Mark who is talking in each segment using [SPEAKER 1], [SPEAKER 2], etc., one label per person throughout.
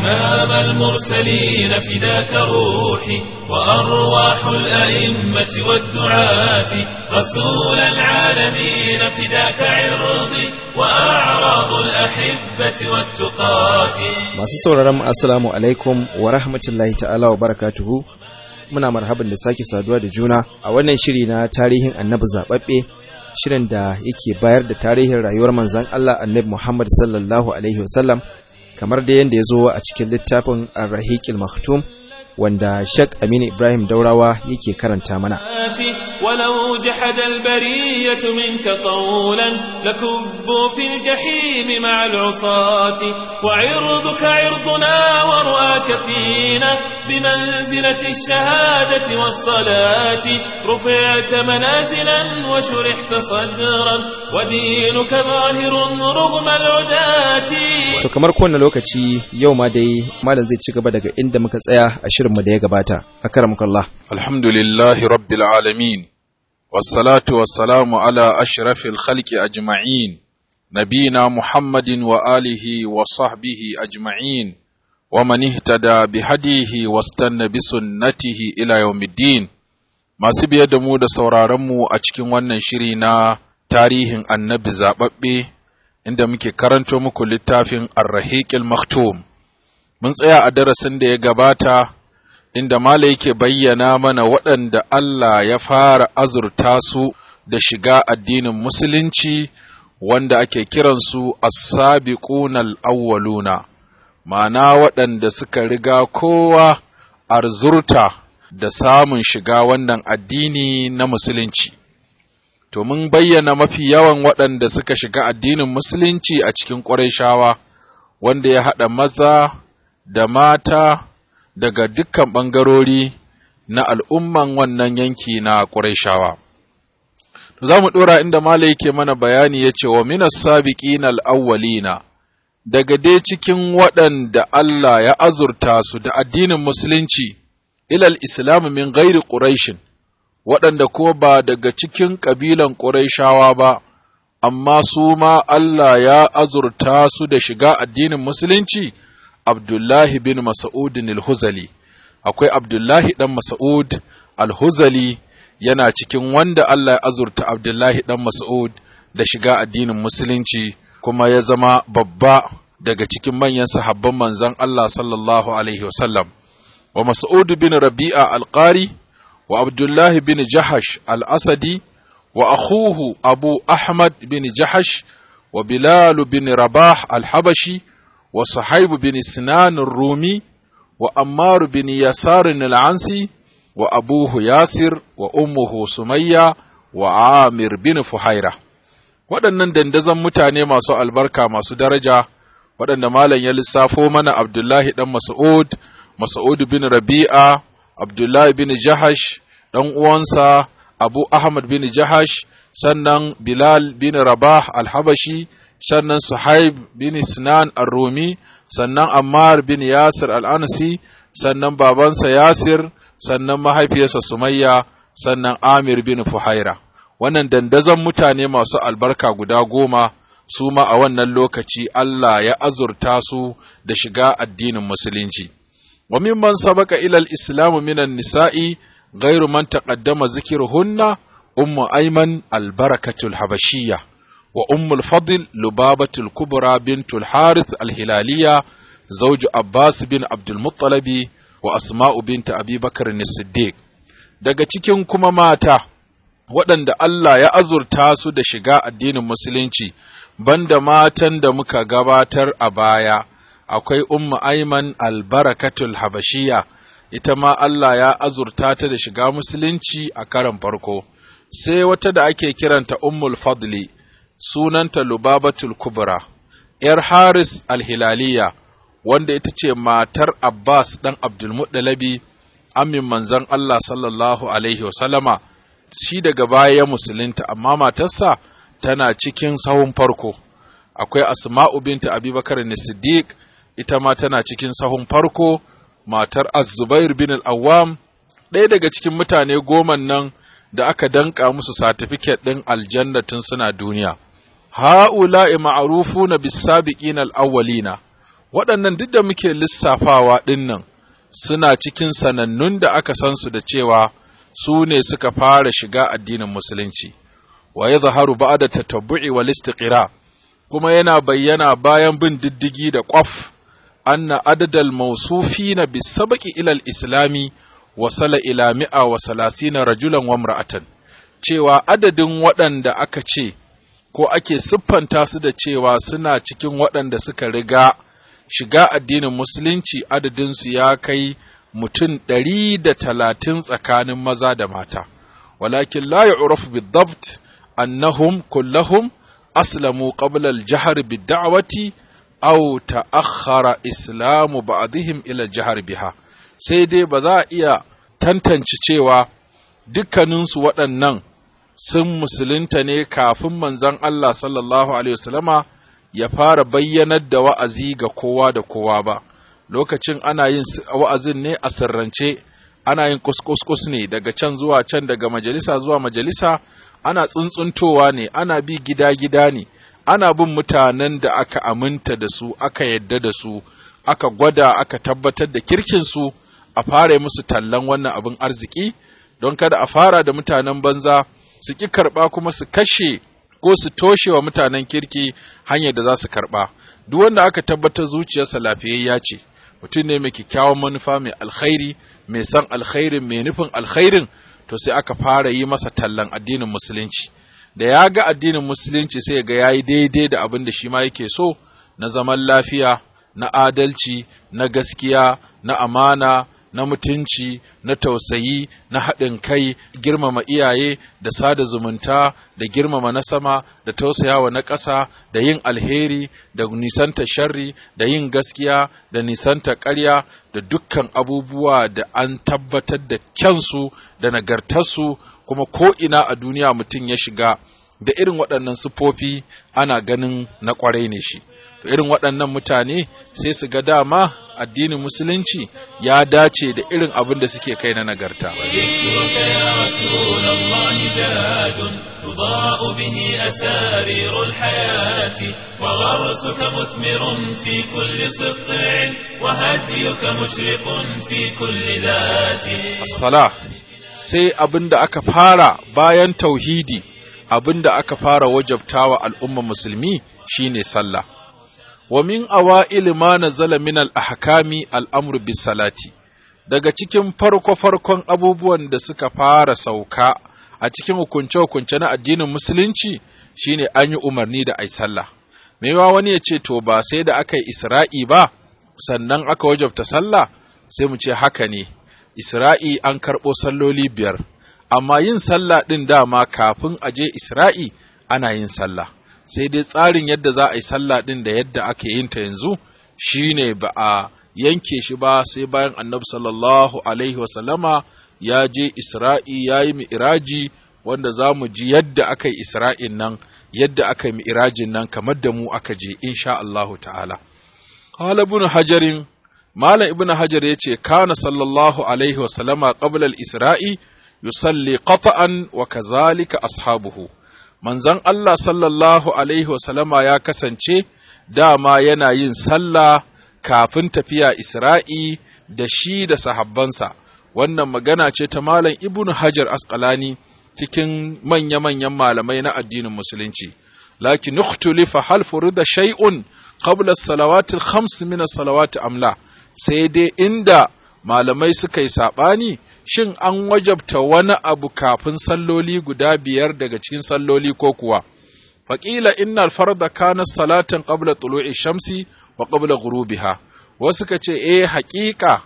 [SPEAKER 1] إمام المرسلين فداك روحي وأرواح الأئمة والدعاة رسول العالمين فداك عرضي وأعراض الأحبة والتقاة
[SPEAKER 2] Masu sauraron mu assalamu alaikum wa rahmatullahi ta'ala wa barakatuhu. Muna marhaban da sake saduwa da juna a wannan shiri na tarihin Annabi zababbe shirin da yake bayar da tarihin rayuwar manzon Allah Annabi Muhammad sallallahu alaihi wasallam kamar da yanda ya zo a cikin littafin Ar-Rahiqil Maktum wanda Sheikh Aminu Ibrahim Daurawa yake karanta mana.
[SPEAKER 1] ولو جحد البرية منك قولا لكبوا في الجحيم مع العصاة وعرضك عرضنا ورؤاك فينا بمنزلة الشهادة والصلاة رفعت منازلا وشرحت صدرا ودينك ظاهر رغم العداة
[SPEAKER 2] To kamar kowane lokaci yau ma dai malam zai ci gaba daga inda muka tsaya a shirinmu da ya gabata. Akramukallah.
[SPEAKER 3] الحمد لله رب العالمين والصلاة والسلام على أشرف الخلق أجمعين نبينا محمد وآله وصحبه أجمعين ومن اهتدى بهديه واستنى بسنته إلى يوم الدين ما سبي دمو da sauraronmu a cikin wannan shiri na tarihin annabi zaɓaɓɓe inda muke karanto muku littafin Ar-Rahiqil Maktum mun tsaya a darasin da ya gabata inda Mala yake bayyana mana waɗanda Allah ya fara azurta su da shiga addinin Musulunci wanda ake kiransu as-sabiqunal awwaluna ma'ana waɗanda suka riga kowa arzurta da samun shiga wannan addini na Musulunci. To mun bayyana mafi yawan waɗanda suka shiga addinin Musulunci a cikin ƙwarai wanda ya haɗa maza da mata daga dukkan ɓangarori na al'umman wannan yanki na ƙuraishawa. Za mu ɗora inda Mala yake mana bayani ya ce wa minas sabiƙin al'awwalina, daga dai cikin waɗanda Allah ya azurta su da addinin Musulunci, ilal Islam min gairi ƙuraishin, waɗanda ko ba daga cikin ƙabilan ƙuraishawa ba, amma su ma Allah ya azurta su da shiga addinin Musulunci. Abdullahi bin Mas'ud al-Huzali akwai Abdullahi dan Mas'ud al-Huzali yana cikin wanda Allah ya azurta Abdullahi dan Mas'ud da shiga addinin musulunci kuma ya zama babba daga cikin manyan sahabban manzon Allah sallallahu alaihi wasallam wa Mas'ud bin Rabi'a al-Qari wa Abdullahi bin Jahash al-Asadi wa akhuhu Abu Ahmad bin Jahash wa Bilal bin Rabah al-Habashi وصحيب بن سنان الرومي وأمار بن يسار العنسي وأبوه ياسر وأمه سمية وعامر بن فحيرة waɗannan dandazon mutane masu albarka masu daraja waɗanda malam ya lissafo mana Abdullahi ɗan Mas'ud, Mas'ud bin Rabi'a, Abdullahi bin Jahash, ɗan uwansa Abu Ahmad bin Jahash, sannan Bilal bin Rabah al-Habashi, sannan Suhaib bin Sinan ar-Rumi, sannan Ammar bin Yasir al-Anasi, sannan babansa Yasir, sannan mahaifiyarsa Sumayya, sannan Amir bin Fuhaira. Wannan dandazon mutane masu albarka guda goma su ma a wannan lokaci Allah ya azurta su da shiga addinin Musulunci. Wa mimman sabaka ilal islamu minan nisa'i gairu man taqaddama zikiruhunna ummu Ayman al-barakatul habashiyya. وأم الفضل لبابة الكبرى بنت الحارث الهلالية زوج عباس بن عبد المطلب وأسماء بنت أبي بكر الصديق daga cikin kuma mata waɗanda Allah ya azurta su da shiga addinin musulunci banda matan da muka gabatar a baya akwai ummu aiman albarakatul habashiya ita ma Allah ya azurta ta da shiga musulunci a karan farko sai wata da ake kiranta ummul fadli sunanta Lubabatul Kubra, ‘yar Haris alhilaliya, wanda ita ce matar Abbas ɗan Abdulmuɗalabi, amin manzon Allah sallallahu Alaihi wasallama, shi daga baya ya musulunta, amma matarsa tana cikin sahun farko. Akwai Asma'u binta Abubakar Siddiq, ita ma tana cikin sahun farko, matar Az-Zubair bin al-Awwam, ɗaya daga cikin mutane goman nan da aka danka musu satifiket ɗin aljanna tun suna duniya. Ha'ula'i ma'arufuna bis-sabiqina al-awwalina waɗannan duk da muke lissafawa ɗinnan suna cikin sanannun da aka san su da cewa su ne suka fara shiga addinin musulunci wa ya zaharu ba da tatabbu'i wal istiqra kuma yana bayyana bayan bin diddigi da ƙwaf anna adadal mawsufina bisabaqi ila al-islami wasala ila mi'a wa salasina rajulan wa imra'atan cewa adadin waɗanda aka ce ko ake siffanta su da cewa suna cikin waɗanda suka riga shiga addinin musulunci adadinsu ya kai mutum ɗari da talatin tsakanin maza da mata walakin la yu'rafu bidabt annahum kullahum aslamu qabla al-jahr bid-da'wati aw ta'akhkhara islamu ba'dihim ila al-jahr biha sai dai ba za a iya tantance cewa dukkaninsu waɗannan sun musulunta ne kafin manzon Allah sallallahu alaihi wasallama ya fara bayyanar da wa'azi ga kowa da kowa ba lokacin ana yin wa'azin ne a sirrance ana yin kuskus ne daga can zuwa can daga majalisa zuwa majalisa ana tsuntsuntowa ne ana bi gida-gida ne ana bin mutanen da aka aminta da su aka yadda da su aka gwada aka tabbatar da kirkinsu a fara musu tallan wannan abin arziki don kada a fara da mutanen banza su ƙi karɓa kuma su kashe ko su toshe wa mutanen kirki hanyar da za su karɓa duk wanda aka tabbatar zuciyarsa lafiyayya ce mutum ne mai kyakkyawan manufa mai alkhairi mai san alkhairin mai nufin alkhairin to sai aka fara yi masa tallan addinin musulunci da ya ga addinin musulunci sai ga yayi daidai da abin da shi ma yake so na zaman lafiya na adalci na gaskiya na amana na mutunci na tausayi na haɗin kai girmama iyaye da sada zumunta da girmama na sama da tausayawa na ƙasa da yin alheri da nisanta sharri da yin gaskiya da nisanta ƙarya da dukkan abubuwa da an tabbatar da kyansu da nagartarsu kuma ko ina a duniya mutum ya shiga da irin waɗannan sufofi ana ganin na ƙwarai ne shi to irin waɗannan mutane sai su ga dama addinin musulunci ya dace da irin abin da suke kai na nagarta
[SPEAKER 1] وذكرك يا رسول الله زاد تضاء به أسارير الحياة وغرسك مثمر في كل سقع وهديك مشرق في كل ذات
[SPEAKER 3] as-salah sai abin da aka fara bayan tauhidi abin da aka fara wajabtawa al'ummar musulmi shine sallah wa min awa'il ma nazala min al-ahkami al-amru bis salati daga cikin farko-farkon abubuwan da suka fara sauka a cikin hukunce-hukunce na addinin musulunci shine an yi umarni da ai sallah maiwa wani ya ce to ba sai da aka yi isra'i ba sannan aka wajabta sallah sai mu ce haka ne isra'i an karɓo salloli biyar amma yin sallah ɗin dama kafin a je isra'i ana yin sallah sai dai tsarin yadda za a yi sallah ɗin da yadda aka yin ta yanzu shine ba a yanke shi ba sai bayan annabi sallallahu alaihi wasallama ya je isra'i ya yi mi'iraji wanda za mu ji yadda aka yi isra'in nan yadda aka yi mi'irajin nan kamar da mu aka je insha Allahu ta'ala qala ibn hajarin malam ibn hajar yace kana sallallahu alaihi wasallama qabla al-isra'i yusalli qata'an wa kazalika ashabuhu manzon Allah sallallahu alaihi wasallama ya kasance dama yana yin sallah kafin tafiya Isra'i da shi da sahabbansa wannan magana ce ta malam ibnu hajar asqalani cikin manya-manyan malamai na addinin musulunci lakin ikhtulifa hal furida shay'un qabla as-salawati al-khams min as-salawati amla sai dai inda malamai suka yi sabani shin an wajabta wani abu kafin salloli guda biyar daga cikin salloli ko kuwa faƙila innal farda kana salatan qabla tulu'i shamsi wa qabla ghurubiha wasu ka ce eh haƙiƙa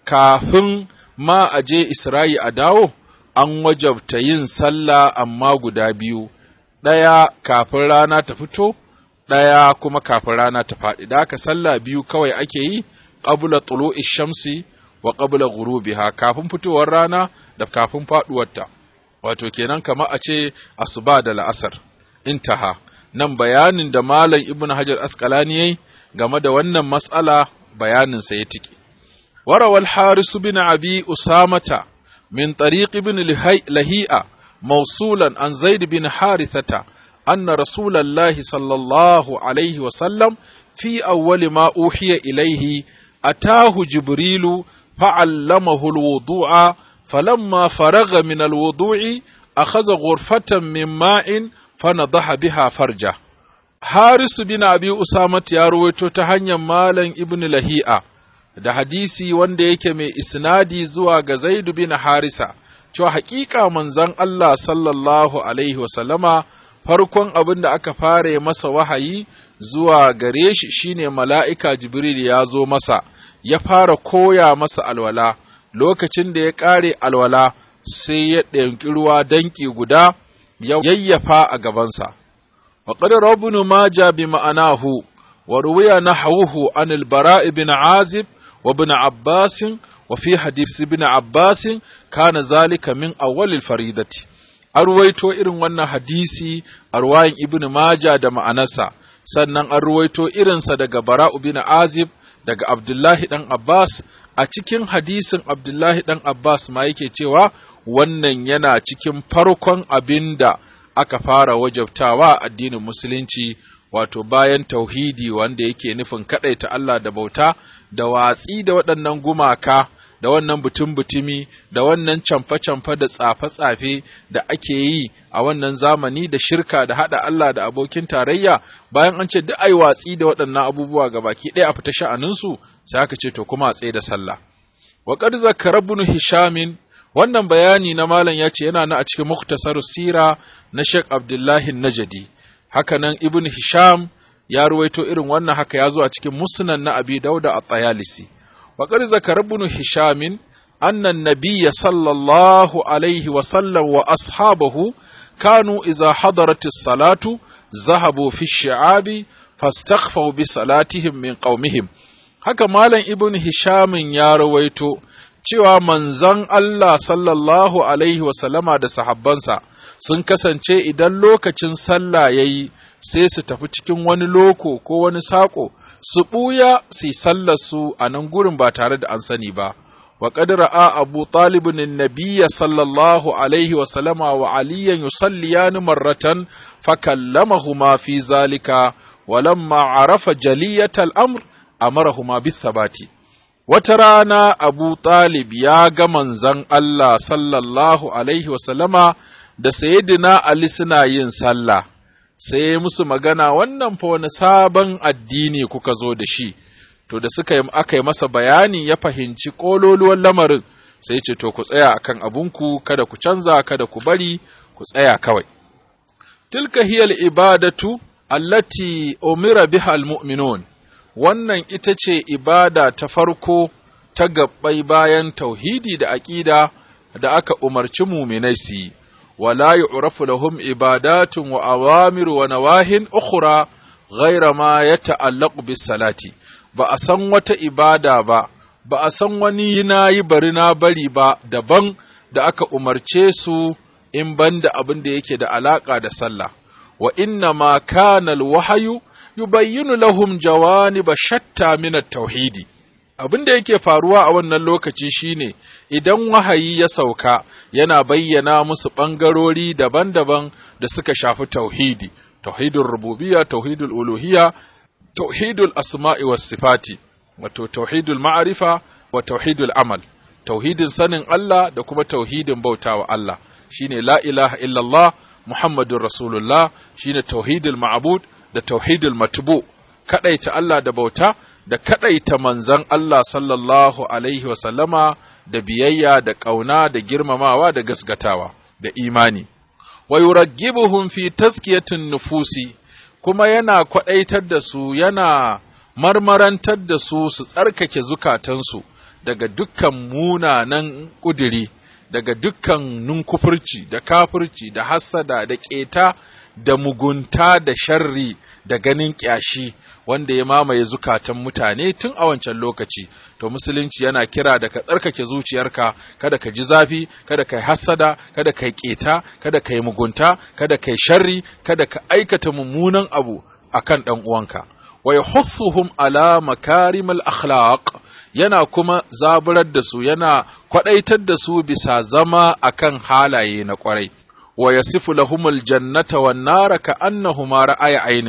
[SPEAKER 3] kafin ma a je Isra'i a dawo an wajabta yin sallah amma guda biyu ɗaya kafin rana ta fito ɗaya kuma kafin rana ta faɗi da haka sallah biyu kawai ake yi qabla tulu'i shamsi wa qabla ghurubiha kafin fitowar rana da kafin faɗuwarta wato kenan kamar a ce asuba da la'asar intaha nan bayanin da malam ibn hajar asqalani yayi game da wannan mas'ala bayanin sa ya tike warawal haris bin abi usamata min tariq ibn lahi'a mawsulan an zaid bin harithata anna rasulallahi sallallahu alaihi wa sallam في أول ما أوحي إليه أتاه جبريل فعلمه الوضوء فلما فرغ من الوضوء أخذ غرفة من ماء فنضح بها فرجه حارس بن أبي أسامة يا رويتو تهنيا مالا ابن لهيئة da hadisi wanda yake mai isnadi zuwa ga Zaidu bin Harisa cewa hakika manzon Allah sallallahu alaihi wasallama farkon abin da aka fara masa wahayi zuwa gare shi shine mala'ika Jibril ya zo masa ya fara koya masa alwala lokacin da ya ƙare alwala sai ya ɗauki ruwa danki guda ya yayyafa a gabansa. وقد ربنا ماجا بمعناه وروي نحوه عن البراء بن عازب وابن عباس وفي حديث ابن عباس كان ذلك من أول الفريدة أرويتو إرن وانا حديثي أرواين ابن ماجا دا معنسا sannan an ruwaito irinsa daga Bara'u bin Azib daga Abdullahi ɗan Abbas a cikin hadisin Abdullahi ɗan Abbas ma yake cewa wannan yana cikin farkon abin da aka fara wajabtawa addinin musulunci wato bayan tauhidi wanda yake nufin kaɗaita Allah da bauta da watsi da waɗannan gumaka da wannan butun-butumi da wannan camfe-camfe da tsafe-tsafe da ake yi a wannan zamani da shirka da haɗa Allah da abokin tarayya bayan an ce duk ai watsi da waɗannan abubuwa ga baki ɗaya a fita sha'aninsu sai aka ce to kuma a tsaye da sallah wa qad zakara ibn hishamin wannan bayani na malam ya ce yana na a cikin muktasar sira na Sheikh Abdullahi Najadi hakanan Ibn Hisham ya ruwaito irin wannan haka ya zo a cikin musnan na Abi Dauda a Tayalisi wa qad zakara Ibn Hisham anna an-nabiy sallallahu alaihi wa sallam wa ashabahu kanu idza hadarat as-salatu zahabu fi ash-shi'abi fastakhfaw bi salatihim min qaumihim haka malam Ibn Hisham ya ruwaito cewa manzon Allah sallallahu Alaihi wasallama da sahabbansa sun kasance idan lokacin sallah ya yi sai su tafi cikin wani loko ko wani saƙo su ɓuya su sallarsu a nan gurin ba tare da an sani ba. wa ra'a abu talibin nabiyya sallallahu alaihi wasallama wa aliyan yusalliyani marratan fakallamahuma fi zalika walamma arafa jaliyatal amr amarahuma bis sabati Wata rana Abu Talib ya ga manzon Allah sallallahu Alaihi wasallama da Sayyidina Ali suna yin sallah, sai ya musu magana wannan fa wani sabon addini kuka zo da shi, to da suka yi aka yi masa bayani ya fahimci ƙololuwan lamarin, sai ce to ku tsaya akan abunku kada ku canza kada ku bari ku tsaya kawai. Tilka hiyal ibadatu allati umira biha al-mu'minun wannan ita ce ibada ta farko ta gabbai bayan tauhidi da aƙida da aka umarci muminai su yi, wala yu'rafu lahum ibadatun wa awamir wa nawahin ukhra ghaira ma ya ta'allaqu bis salati ba a san wata ibada ba ba a san wani na yi bari na bari ba daban da aka umarce su in banda abin da yake da alaka da sallah wa inna ma kana al-wahyu yubayyinu lahum jawaniba shatta min at-tauhidi abin da yake faruwa a wannan lokaci shine idan wahayi ya sauka yana bayyana musu ɓangarori daban-daban da suka shafi tauhidi tauhidul rububiyya tauhidul uluhiyya tauhidul asma'i was sifati wato tauhidul ma'arifa wa tauhidul amal tauhidin sanin Allah da kuma tauhidin bautawa Allah shine la ilaha illallah muhammadur rasulullah shine tauhidul ma'bud da tauhidul matbu kadaita Allah da bauta da kadaita manzon Allah sallallahu alaihi wa sallama da biyayya da ƙauna da girmamawa da gasgatawa da imani wa yuraggibuhum fi taskiyatin nufusi kuma yana kwadaitar da su yana marmarantar da su su tsarkake zukatansu daga dukkan munanan ƙudiri daga dukkan nunkufurci da kafurci da hassada da ƙeta da mugunta da sharri da ganin ƙyashi wanda ya mamaye zukatan mutane tun a wancan lokaci to musulunci yana kira da ka tsarkake zuciyarka kada ka ji zafi kada ka yi hassada kada ka yi ƙeta kada ka yi mugunta kada ka yi sharri kada ka aikata mummunan abu akan ɗan uwanka wa yahussuhum ala makarimal akhlaq yana kuma zaburar da su yana kwadaitar da su bisa zama akan halaye na kwarai wa yasifu lahumul jannata wan nara ka annahuma ra'aya ainin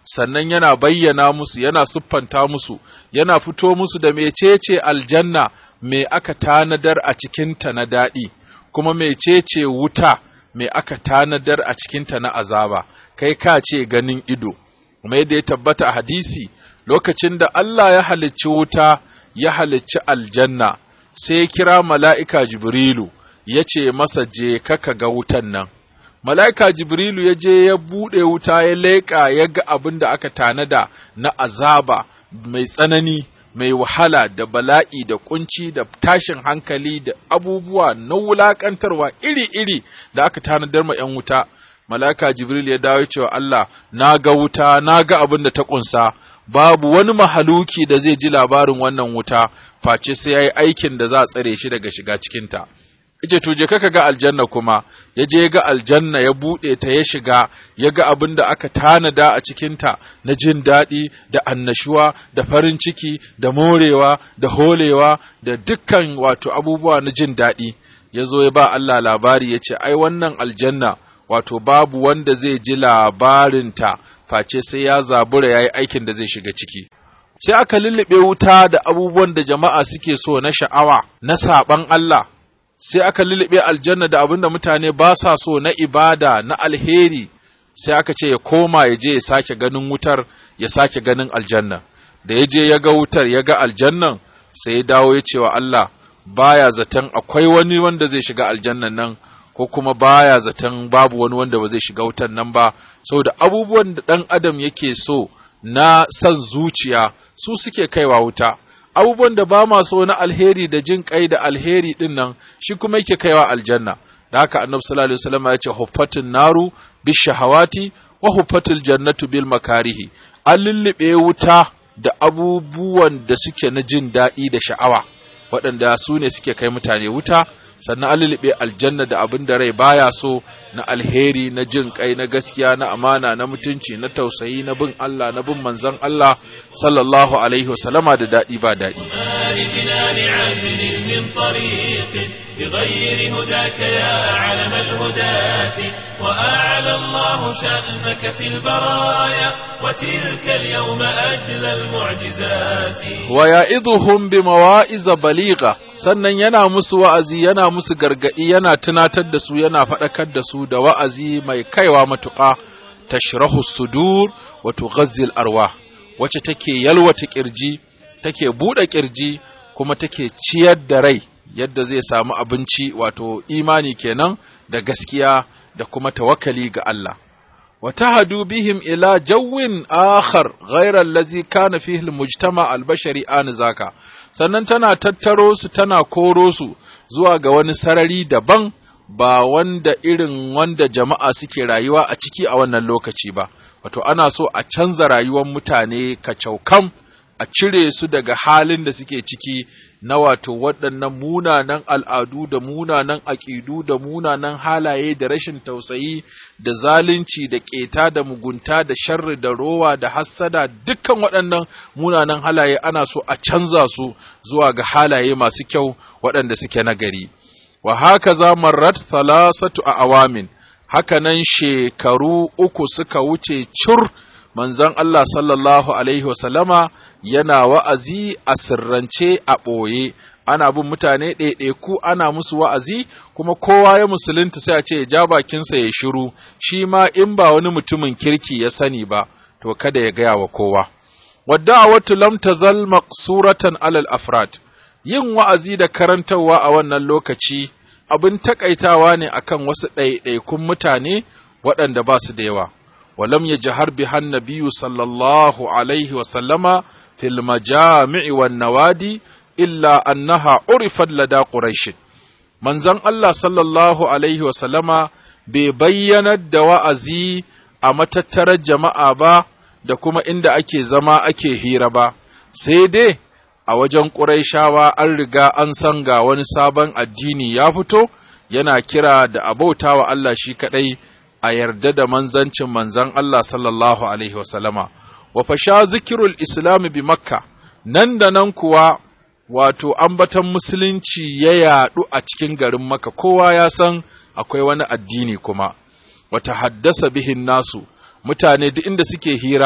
[SPEAKER 3] sannan yana bayyana musu yana siffanta musu yana fito musu da mecece aljanna me aka tanadar a cikinta na daɗi kuma mecece wuta me aka tanadar a cikinta na azaba kai ka ce ganin ido kuma yadda ya tabbata a hadisi lokacin da Allah ya halicci wuta ya halicci aljanna sai ya kira mala'ika Jibrilu ya ce masa je ka ga wutan nan mala'ika Jibrilu ya je ya buɗe wuta ya leƙa ya ga abin da aka tanada na azaba mai tsanani mai wahala da bala'i da kunci da tashin hankali da abubuwa na wulaƙantarwa iri-iri da aka tanadar ma ‘yan wuta mala'ika Jibril ya dawo cewa Allah na ga wuta na ga abin da ta ƙunsa babu wani mahaluki da zai ji labarin wannan wuta face sai ya yi aikin da za a tsare shi daga shiga cikinta. Ice to je kaka ga aljanna kuma, ya je ga aljanna ya buɗe ta ya shiga, ya ga abin da aka tanada a cikinta na jin daɗi da annashuwa da farin ciki da morewa da holewa da dukkan wato abubuwa na jin daɗi. Ya zo ya ba Allah labari ya ce, ai wannan aljanna wato babu wanda zai ji labarinta face sai ya zabura ya yi aikin da zai shiga ciki. Sai aka lullube wuta da abubuwan da jama'a suke so na sha'awa, na saɓan Allah, sai aka lullube aljanna da abin da mutane ba sa so na ibada, na alheri, sai aka ce ya koma ya je ya sake ganin wutar, ya sake ganin aljanna. Da ya je ya ga wutar, ya ga aljannan, sai ya dawo ya ce wa Allah, baya zaton akwai wani wanda zai shiga aljannan nan, ko kuma baya zaton babu wani wanda ba zai shiga wutan nan ba saboda abubuwan da ɗan adam yake so na san zuciya su suke kaiwa wuta abubuwan da ba ma so na alheri da jin kai da alheri din nan shi kuma yake kaiwa aljanna da haka annabi sallallahu alaihi wasallam ya ce huffatin naru bishahawati wa huffatil jannatu bil makarihi an lullube wuta da abubuwan da suke na jin daɗi da sha'awa waɗanda su ne suke kai mutane wuta sannan an lulluɓe aljanna da abin da rai baya so na alheri na jin kai na gaskiya na amana na mutunci na tausayi na bin Allah na bin manzon Allah sallallahu alaihi wasallama da daɗi ba daɗi
[SPEAKER 1] بغير هداك يا علم الهداة وأعلى الله شأنك في البرايا وتلك اليوم أجل المعجزات
[SPEAKER 3] ويعظهم بمواعظ بليغة sannan yana musu wa'azi yana musu gargaɗi yana tunatar da su yana faɗakar da su da wa'azi mai kaiwa matuƙa tashrahu sudur wa tughazzil arwa wacce take yalwata ƙirji take buɗe ƙirji kuma take ciyar da rai yadda zai samu abinci wato imani kenan da gaskiya da kuma tawakkali ga Allah wa tahadu bihim ila jawwin akhar ghayra allazi kana fihi almujtama albashari anzaka sannan tana tattaro su tana koro su zuwa ga wani sarari daban ba wanda irin wanda jama'a suke rayuwa a ciki a wannan lokaci ba wato ana so a canza rayuwar mutane kacaukam a cire su daga halin da suke ciki na wato waɗannan munanan al'adu da munanan aƙidu da munanan halaye da rashin tausayi da zalunci da ƙeta da mugunta da sharri da rowa da hassada dukkan waɗannan munanan halaye ana so a canza su zuwa ga halaye masu kyau waɗanda suke nagari. Wa haka za marrat thalathatu a awamin, haka nan shekaru uku suka wuce cur manzon Allah sallallahu Alaihi wasallama yana wa'azi a sirrance a ɓoye, ana bin mutane ɗaiɗaiku ana musu wa'azi, kuma kowa ya musulunta sai a ce ja bakinsa ya shiru, shi ma in ba wani mutumin kirki ya sani ba, to kada ya gaya wa kowa. Wadda watu lam tazal maqsuratan alal afrad, yin wa'azi da karantarwa a wannan lokaci abin takaitawa ne akan wasu ɗaiɗaikun mutane waɗanda ba su da yawa. ولم يجهر بها النبي صلى الله عليه وسلم في المجامع والنوادي إلا أنها عرفت لدى قريش منزن الله صلى الله عليه وسلم ببين الدوازي أما تترى جماعة با da kuma inda ake zama ake hira ba, sai dai a wajen ƙuraishawa an riga an san ga wani sabon addini ya fito yana kira da abauta wa Allah shi kaɗai a yarda da manzancin manzan Allah sallallahu Alaihi wasallama, wa fasha zikirul Islam bi Makka, nan da nan kuwa wato ambatan musulunci ya yaɗu a cikin garin Makka, kowa ya san akwai wani addini kuma, wata haddasa bihin nasu, mutane duk inda suke hira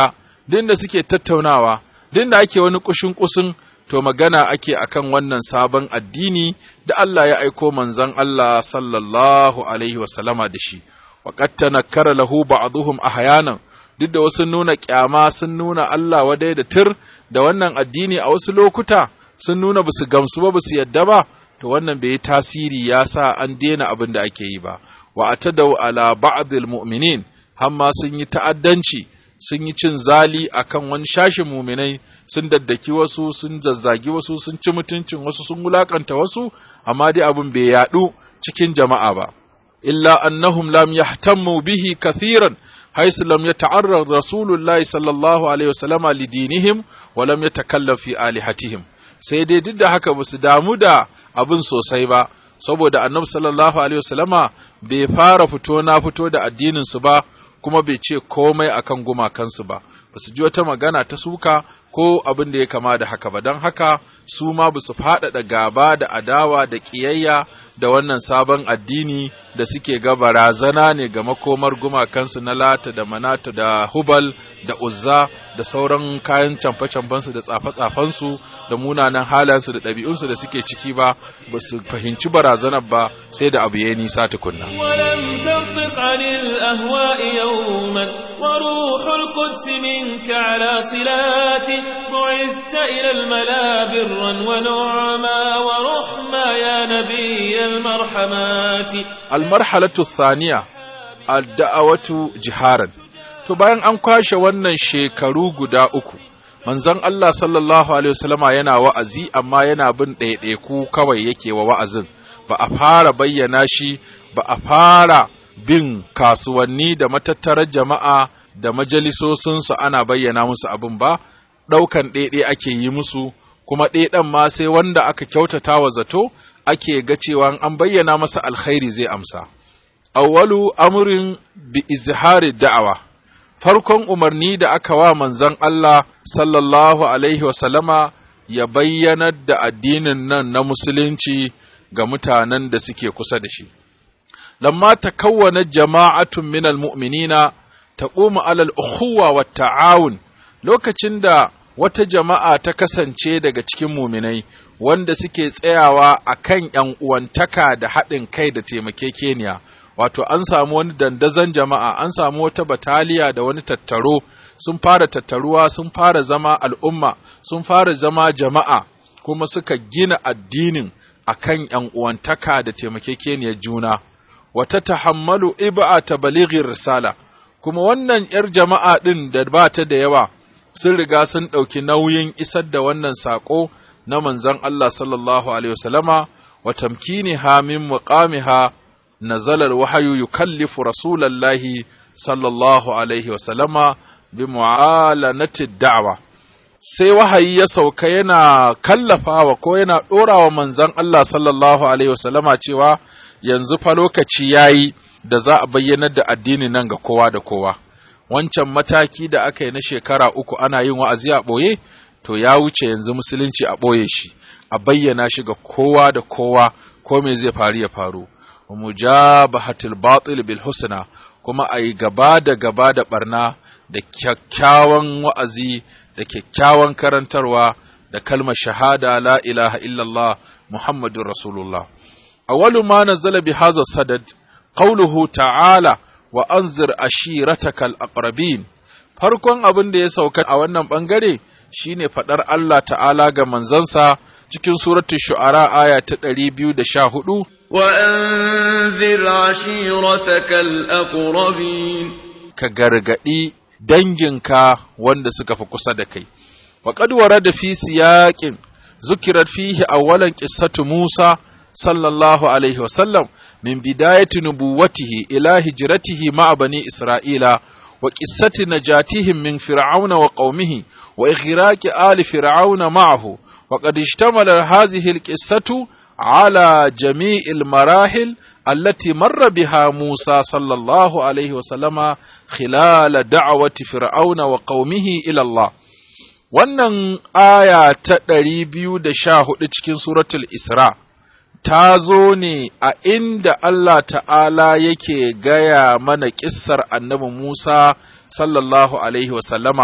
[SPEAKER 3] duk da suke tattaunawa duk da ake wani kushin kusin to magana ake akan wannan sabon addini da Allah ya aiko manzon Allah sallallahu alaihi wasallama da shi wa qad tanakkara lahu ba'dhum ahyanan duk da wasu nuna kyama sun nuna Allah wadai da tir da wannan addini a wasu lokuta sun nuna basu gamsu ba basu yadda ba to wannan bai yi tasiri ya sa an daina abin da ake yi ba wa atadau ala ba'dil mu'minin hamma sun yi ta'addanci sun yi cin zali akan wani shashin muminai sun daddaki wasu sun zazzagi wasu sun ci mutuncin wasu sun wulakanta wasu amma dai abin bai yadu cikin jama'a ba illa annahum lam yahtammu bihi kathiran حيث لم يتعرض رسول الله صلى الله عليه وسلم لدينهم ولم يتكلم في آلهتهم sai dai duk da haka ba su damu da abin sosai ba saboda annabi sallallahu alaihi wasallama bai fara fito na fito da addinin su ba kuma bai ce komai akan gumakansu ba ba su ji wata magana ta suka ko abin da ya kama da haka ba don haka su ma ba su faɗaɗa gaba da adawa da ƙiyayya da wannan sabon addini da suke ga barazana ne ga makomar gumakansu na lata da manata da hubal da uzza da sauran kayan camfe-camfensu da tsafe-tsafensu da munanan halayensu da ɗabi'unsu da suke ciki ba ba su fahimci barazanar ba sai da abu ya nisa tukunna.
[SPEAKER 1] ولم تنطق عن الأهواء يوما وروح القدس منك على صلات بعثت إلى الملا برا ونعما ورحما يا نبي المرحمات
[SPEAKER 3] almarhalatu thaniya adda'awatu jiharan to bayan an kwashe wannan shekaru guda uku manzon Allah sallallahu alaihi wasallama yana wa'azi amma yana bin ɗaiɗaiku kawai yake wa wa'azin ba a fara bayyana shi ba a fara bin kasuwanni da matattarar jama'a da majalisosinsu ana bayyana musu abin ba ɗaukan ɗaiɗai ake yi musu kuma ɗaiɗan ma sai wanda aka kyautata wa zato ake ga cewa an bayyana masa alkhairi zai amsa. Awwalu amurin bi izhari da'awa, farkon umarni da aka wa manzon Allah sallallahu Alaihi wasallama ya bayyanar da addinin nan na Musulunci ga mutanen da suke kusa da shi. Lamma ta kawwana jama'atun minal mu'minina ta ƙuma alal ukhuwa wa ta'awun lokacin da wata jama'a ta kasance daga cikin muminai wanda suke tsayawa a kan ’yan uwantaka da haɗin kai da taimakekeniya, wato an samu wani dandazon jama'a, an samu wata bataliya da wani tattaro, sun fara tattaruwa, sun fara zama al'umma, sun fara zama jama'a, kuma suka gina addinin a kan ’yan uwantaka da taimakekeniyar juna. Wata tahammalu iba'a ta balighin risala, kuma wannan ’yar jama'a ɗin da ba ta da yawa, sun riga sun ɗauki nauyin isar da wannan saƙo na manzon Allah sallallahu Alaihi wasallama wa tamkini ha min muqamiha nazalar wahayu yukallifu rasulallahi sallallahu Alaihi wasallama bi mu'alanati da'wa sai wahayi ya sauka yana kallafawa ko yana ɗorawa manzon Allah sallallahu Alaihi wasallama cewa yanzu fa lokaci yayi da za a bayyanar da addini nan ga kowa da kowa wancan mataki da aka yi na shekara uku ana yin wa'azi a ɓoye to ya wuce yanzu musulunci a ɓoye shi a bayyana shi ga kowa da kowa ko me zai faru ya faru mujabahatul batil bil husna kuma a yi gaba da gaba da barna da kyakkyawan wa'azi da kyakkyawan karantarwa da kalmar shahada la ilaha illallah muhammadun rasulullah awwalu ma nazala bi hadha sadad qawluhu ta'ala wa anzir ashiratakal aqrabin farkon abin da ya sauka a wannan bangare shine fadar Allah ta'ala ga manzansa cikin suratul shu'ara aya ta 214
[SPEAKER 4] wa anzir ashiratakal aqrabin
[SPEAKER 3] ka gargadi danginka wanda suka fi kusa da kai wa qad warada fi siyaqin zukirat fihi awwalan qissatu Musa sallallahu alaihi wa sallam من بداية نبوته إلى هجرته مع بني إسرائيل وقصة نجاتهم من فرعون وقومه وإغراق آل فرعون معه وقد اشتمل هذه القصة على جميع المراحل التي مر بها موسى صلى الله عليه وسلم خلال دعوة فرعون وقومه إلى الله wannan aya ta ɗari biyu da sha hudu cikin suratul Isra ta zo ne a inda Allah ta'ala yake gaya mana ƙissar annabi Musa sallallahu Alaihi wasallama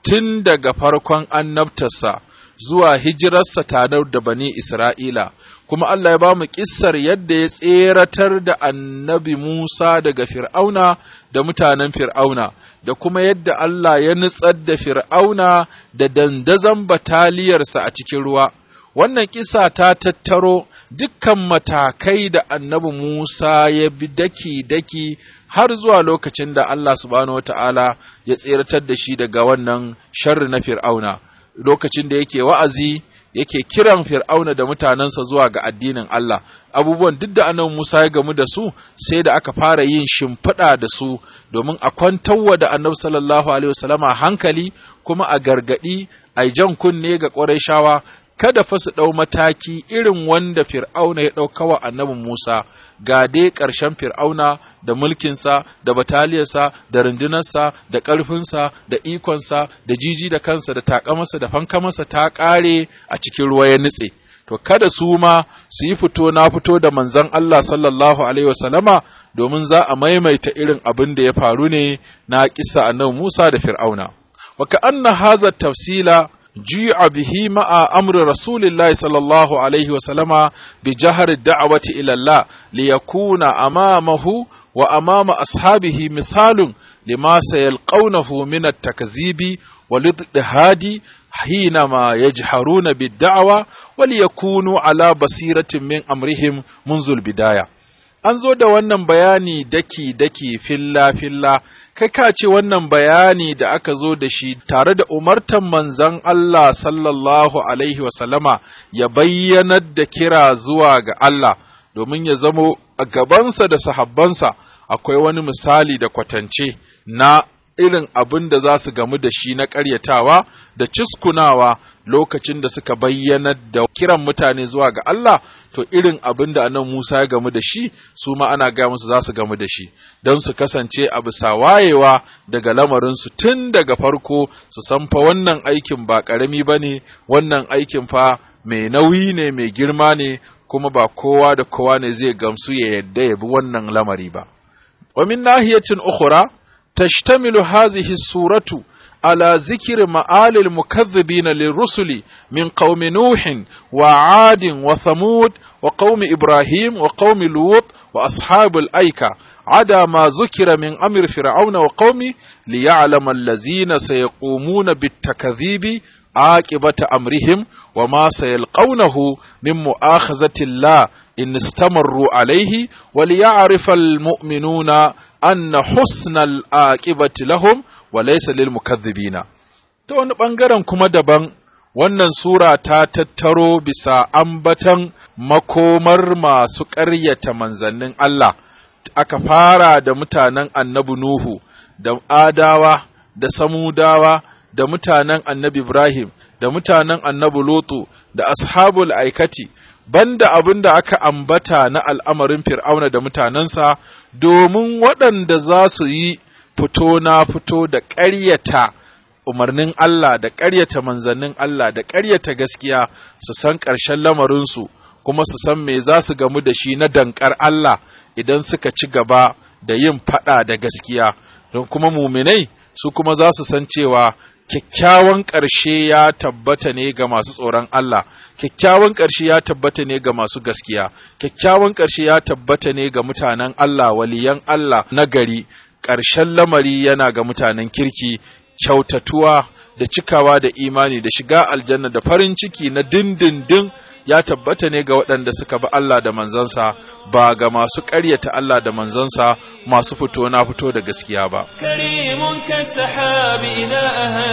[SPEAKER 3] tun daga farkon annabtarsa zuwa hijirarsa tare da bani Isra'ila, kuma Allah ya ba mu ƙissar yadda ya tseratar da annabi Musa daga Fir'auna da mutanen Fir'auna, da kuma yadda Allah ya nutsar da Fir'auna da dandazon bataliyarsa a cikin ruwa. Wannan kisa ta tattaro dukkan matakai da annabi Musa ya bi daki-daki har zuwa lokacin da Allah subhanahu wa ta'ala ya tseratar da shi daga wannan sharri na Fir'auna. lokacin da yake wa'azi yake kiran fir'auna da mutanensa zuwa ga addinin Allah abubuwan duk da annabi Musa ya gamu da su sai da aka fara yin shimfiɗa da su domin a kwantarwa da annabi sallallahu alaihi wasallama hankali kuma a gargaɗi a jan kunne ga ƙwarai kada fa su ɗau mataki irin wanda fir'auna ya ɗauka wa annabi Musa ga dai ƙarshen fir'auna da mulkinsa da bataliyarsa da rundunarsa da ƙarfinsa da ikonsa da jiji da kansa da takamarsa da fankamarsa ta ƙare a cikin ruwa ya nutse to kada su ma su yi fito na fito da manzon Allah sallallahu alaihi wasallama domin za a maimaita irin abin da ya faru ne na kissa annabi Musa da fir'auna wa ka'anna hadha tafsila جيع به مع أمر رسول الله صلى الله عليه وسلم بجهر الدعوة إلى الله ليكون أمامه وأمام أصحابه مثال لما سيلقونه من التكذيب والاضطهاد حينما يجهرون بالدعوة وليكونوا على بصيرة من أمرهم منذ البداية an zo da wannan bayani daki-daki filla-filla kai ka ce wannan bayani da aka zo da shi tare da umartan manzan Allah sallallahu Alaihi wasallama ya bayyanar da kira zuwa ga Allah domin ya zamo a gabansa da sahabbansa akwai wani misali da kwatance na irin abin da za su gamu da shi na ƙaryatawa da ciskunawa lokacin da suka bayyanar da kiran mutane zuwa ga Allah to irin abin da anan Musa ya gamu da shi su ma ana gaya musu za su gamu da shi don su kasance a bisa wayewa daga lamarinsu tun daga farko su san fa wannan aikin ba ƙarami ba ne wannan aikin fa mai nauyi ne mai girma ne kuma ba kowa da kowa ne zai gamsu ya yadda ya bi wannan lamari ba. Wa min nahiyatin ukhra تشتمل هذه السورة على ذكر مآل المكذبين للرسل من قوم نوح وعاد وثمود وقوم إبراهيم وقوم لوط وأصحاب الأيكة عدا ما ذكر من أمر فرعون وقومه ليعلم الذين سيقومون بالتكذيب عاقبة أمرهم وما سيلقونه من مؤاخذة الله إن استمروا عليه وليعرف المؤمنون أن حسن العاقبة لهم وليس للمكذبين ta wani ɓangaren kuma daban wannan sura ta tattaro bisa ambatan makomar masu ƙaryata manzannin Allah aka fara da mutanen annabi Nuhu da Adawa da Samudawa da mutanen annabi Ibrahim da mutanen annabi Lutu da ashabul aikati banda abin da aka ambata na al'amarin fir'auna da mutanensa domin waɗanda za su yi fito na fito da ƙaryata umarnin Allah da ƙaryata manzannin Allah da ƙaryata gaskiya su san ƙarshen lamarinsu kuma su san me za su gamu da shi na dankar Allah idan suka ci gaba da yin faɗa da gaskiya don kuma muminai su kuma za su san cewa kyakkyawan ƙarshe ya tabbata ne ga masu tsoron Allah, kyakkyawan ƙarshe ya tabbata ne ga masu gaskiya, kyakkyawan ƙarshe ya tabbata ne ga mutanen Allah, waliyan Allah na gari, ƙarshen lamari yana ga mutanen kirki, kyautatuwa da cikawa da imani da shiga aljanna da farin ciki na dindindin ya tabbata ne ga waɗanda suka bi Allah da manzansa ba ga masu ƙaryata Allah da manzansa masu fito na fito da gaskiya ba.
[SPEAKER 1] كريم كالسحاب إذا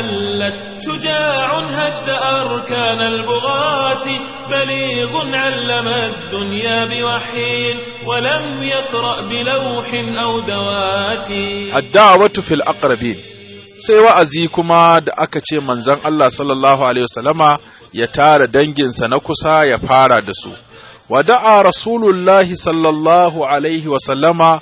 [SPEAKER 1] أهلت شجاع هد أركان البغاة بليغ علم الدنيا بوحي ولم يقرأ بلوح أو دوات
[SPEAKER 3] الدعوة في الأقربين sai wa'azi kuma da aka ce manzon Allah sallallahu Alaihi wasallama ya tara danginsa na kusa ya fara da su. Wada'a Rasulullahi sallallahu Alaihi wasallama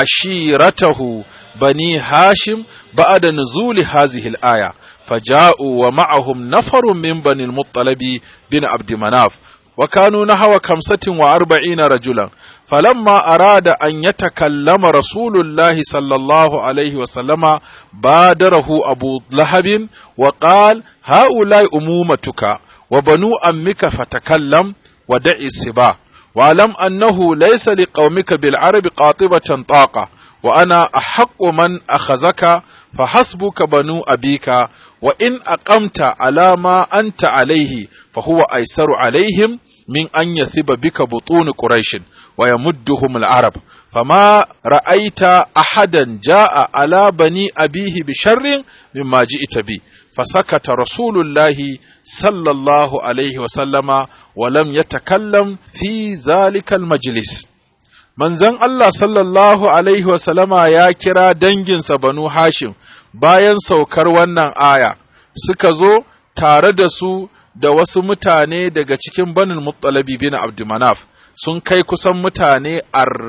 [SPEAKER 3] ashiratahu bani Hashim ba'da nuzuli hazihil aya. فجاءوا ومعهم نفر من بني المطلب بن عبد مناف وكانوا نحو خمسة وأربعين رجلا فلما أراد أن يتكلم رسول الله صلى الله عليه وسلم بادره أبو لهب وقال هؤلاء أمومتك وبنو أمك فتكلم ودع السباع واعلم أنه ليس لقومك بالعرب قاطبة طاقة وأنا أحق من أخذك فحسبك بنو أبيك وإن أقمت على ما أنت عليه فهو أيسر عليهم من أن يثب بك بطون قريش ويمدهم العرب فما رأيت أحدا جاء على بني أبيه بشر مما جئت به فسكت رسول الله صلى الله عليه وسلم ولم يتكلم في ذلك المجلس manzon Allah sallallahu Alaihi wasallama ya kira danginsa banu Hashim bayan saukar wannan aya, suka zo tare da su da wasu mutane daga cikin banin Muttalabi bin Abdumanaf sun kai kusan mutane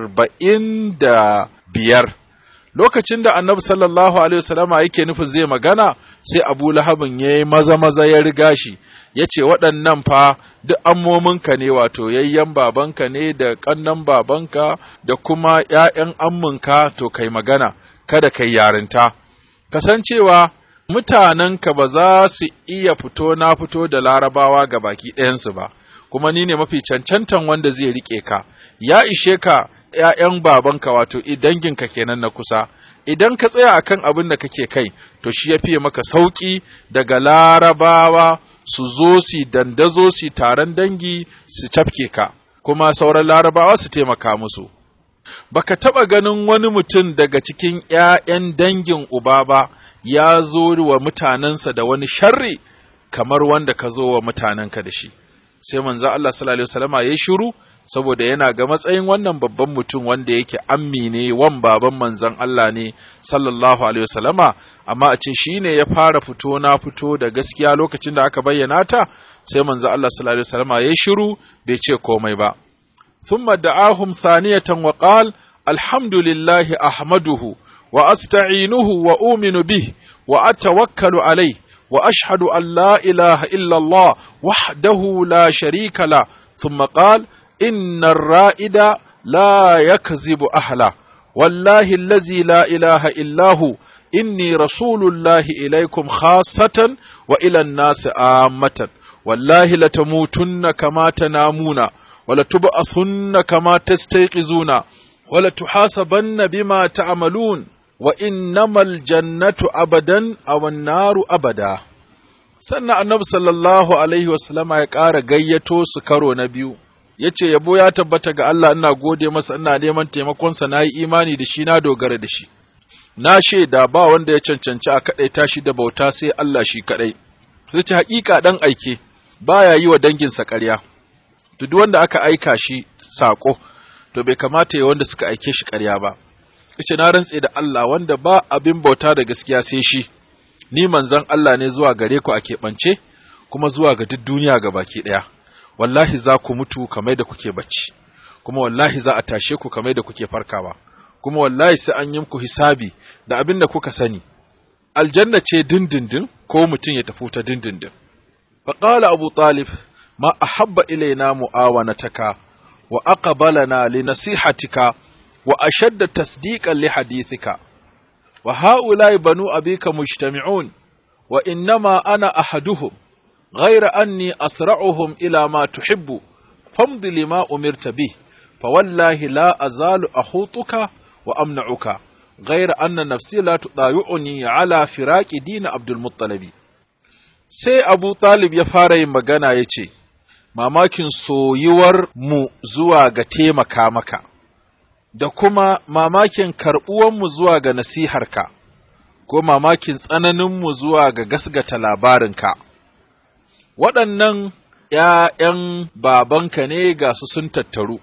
[SPEAKER 3] arba'in da biyar. Lokacin da annabi sallallahu Alaihi wasallama yake nufin zai magana, sai Abu Lahabin ya yi maza-maza ya riga shi, ya ce waɗannan fa duk ammominka ne wato yayyan babanka ne da ƙannan babanka da kuma ‘ya'yan amminka to kai magana, kada kai yarinta. Kasancewa mutanenka ba za su iya fito na fito da larabawa ga baki ɗayansu ba, kuma ni ne mafi cancantan wanda zai riƙe ka, ya ishe ka ‘ya'yan babanka wato danginka kenan na kusa. Idan ka tsaya akan abin da kake kai, to shi ya fiye maka sauƙi daga larabawa su zo su dandazo su taron dangi su cafke ka, kuma sauran larabawa su taimaka musu. Baka taɓa ganin wani mutum daga cikin ’ya'yan dangin uba ba ya zo wa mutanensa da wani sharri kamar wanda ka zo wa mutanenka da shi. Sai manzo Allah sallallahu Alaihi wasallama ya yi shiru saboda yana ga matsayin wannan babban mutum wanda yake ammi ne wan baban manzon Allah ne sallallahu alaihi wasallama amma a ce shi ne ya fara fito na fito da gaskiya lokacin da aka bayyana ta sai manzon Allah sallallahu alaihi wasallama ya shiru bai ce komai ba thumma da'ahum thaniyatan wa qal alhamdulillahi ahmaduhu wa asta'inuhu wa uminu bih wa atawakkalu alayhi wa ashhadu an la ilaha illa Allah wahdahu la sharika la thumma qala إن الرائد لا يكذب أهله والله الذي لا إله إلا هو إني رسول الله إليكم خاصة وإلى الناس عامة والله لتموتن كما تنامون ولتبعثن كما تستيقظون ولتحاسبن بما تعملون وإنما الجنة أبدا أو النار أبدا sannan annabi sallallahu alaihi wasallama ya ƙara gayyato su karo na biyu ya ce yabo ya tabbata ga Allah ina gode masa ina neman taimakonsa na yi imani da shi na dogara da shi na shaida ba wanda ya cancanci a kaɗai tashi da bauta sai Allah shi kaɗai sai ce haƙiƙa ɗan aike baya yi wa danginsa ƙarya to duk wanda aka aika shi saƙo to bai kamata ya wanda suka aike shi ƙarya ba yace na rantse da Allah wanda ba abin bauta da gaskiya sai shi ni manzon Allah ne zuwa gare ku a keɓance kuma zuwa ga duk duniya ga baki ɗaya wallahi za ku mutu kamar da kuke bacci kuma wallahi za a tashe ku kamar da kuke farkawa kuma wallahi sai an yi muku hisabi da abin da kuka sani aljanna ce dindindin ko mutum ya tafi ta dindindin faqala abu talib ma ahabba ilaina muawanataka wa aqbalana li nasihatika wa ashadda tasdiqan li hadithika wa haula'i banu abika mujtami'un wa innama ana ahaduhum غير أني أسرعهم إلى ما تحب فامض لما أمرت به فوالله لا أزال أخوطك وأمنعك غير أن نفسي لا تضايعني على فراق دين عبد المطلب sai Abu Talib ya fara yin magana ya ce, Mamakin soyuwar mu zuwa ga taimaka maka, da kuma mamakin karɓuwanmu zuwa ga nasiharka, ko mamakin tsananinmu zuwa ga gasgata labarinka. waɗannan ’ya'yan babanka ne ga su sun tattaru,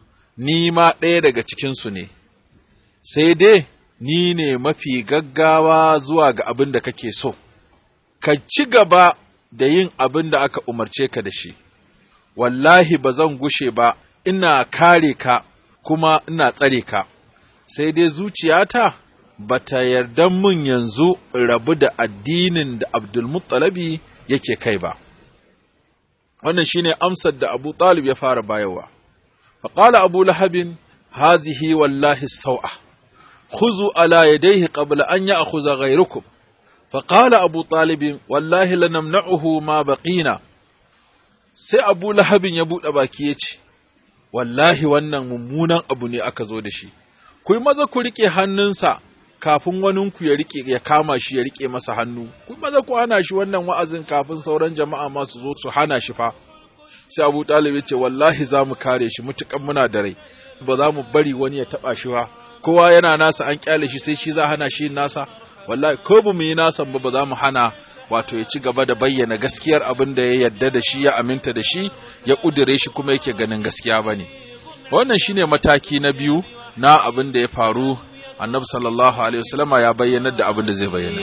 [SPEAKER 3] ni ma ɗaya daga cikinsu ne, sai dai ni ne mafi gaggawa zuwa ga abin da kake so, ka ci gaba da yin abin da aka umarce ka da shi, wallahi ba zan gushe ba, ina kare ka kuma ina tsare ka, sai dai zuciyata ba ta yarda mun yanzu rabu da addinin da Abdulmuttalabi yake kai ba. wannan shine amsar da Abu Talib ya fara bayarwa faqala Abu Lahabin hazihi wallahi sau'a khuzu ala yadayhi qabla an ya'khudha ghayrukum faqala Abu Talib wallahi lanamna'uhu ma baqina sai Abu Lahabin ya bude baki yace wallahi wannan mummunan abu ne aka zo da shi ku yi maza ku rike hannunsa kafin waninku ya rike ya kama shi ya rike masa hannu ku maza ku hana shi wannan wa'azin kafin sauran jama'a ma su zo su hana shi fa sai Abu Talib ya ce wallahi za mu kare shi mutukan muna da rai ba za mu bari wani ya taba shi ba kowa yana nasa an kyale shi sai shi za hana shi nasa wallahi ko ba mu yi nasa ba ba za mu hana wato ya ci gaba da bayyana gaskiyar abin da ya yarda da shi ya aminta da shi ya kudure shi kuma yake ganin gaskiya bane wannan shine mataki na biyu na abin da ya faru annabi sallallahu alaihi wasallama ya bayyanar da abin da zai bayyana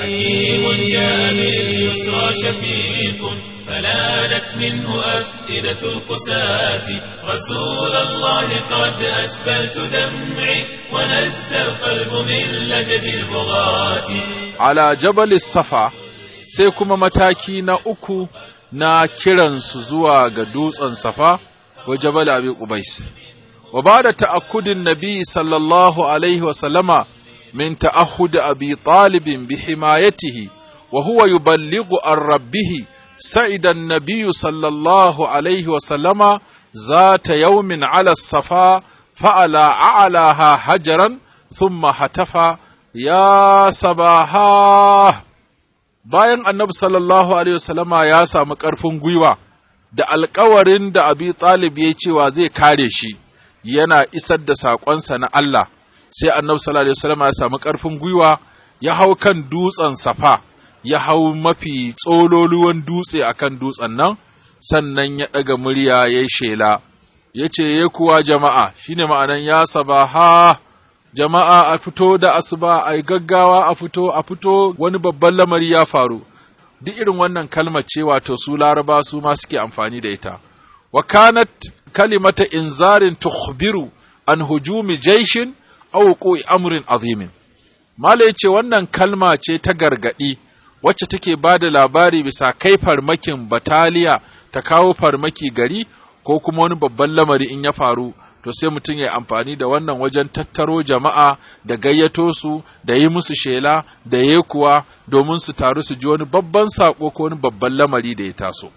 [SPEAKER 1] فلانت منه أفئدة القساة رسول الله قد أسبلت دمعي ونزى القلب من لجج البغاة
[SPEAKER 3] على جبل الصفا sai kuma mataki na uku na kiransu zuwa ga dutsen safa wa jabal abi qubais وبعد تأكد النبي صلى الله عليه وسلم من تأهد أبي طالب بحمايته وهو يبلغ عن ربه سعد النبي صلى الله عليه وسلم ذات يوم على الصفا فعلى أعلاها حجرا ثم هتف يا صباحا bayan annabi sallallahu alaihi wasallama ya samu ƙarfin gwiwa da alkawarin da abi talib ya cewa zai kare shi yana isar da saƙonsa na Allah sai annabi sallallahu alaihi wasallam ya samu ƙarfin gwiwa ya hau kan dutsen safa ya hau mafi tsololuwan dutse akan dutsen nan sannan ya ɗaga murya ya yi shela ya ce ya kuwa jama'a shine ma'anan ya sabaha jama'a a fito da asuba a gaggawa a fito a fito wani babban lamari ya faru duk irin wannan kalmar ce wato su laraba su ma suke amfani da ita wa kanat kalimata inzarin tukhbiru an hujumi jaishin aw wuqu'i amrin azimin mala yace wannan kalma ce ta gargadi wacce take bada labari bisa kai farmakin bataliya ta kawo farmaki gari ko kuma wani babban lamari in ya faru to sai mutum ya amfani da wannan wajen tattaro jama'a da gayyato su da yi musu shela da yi kuwa domin su taru su ji wani babban sako ko wani babban lamari da ya taso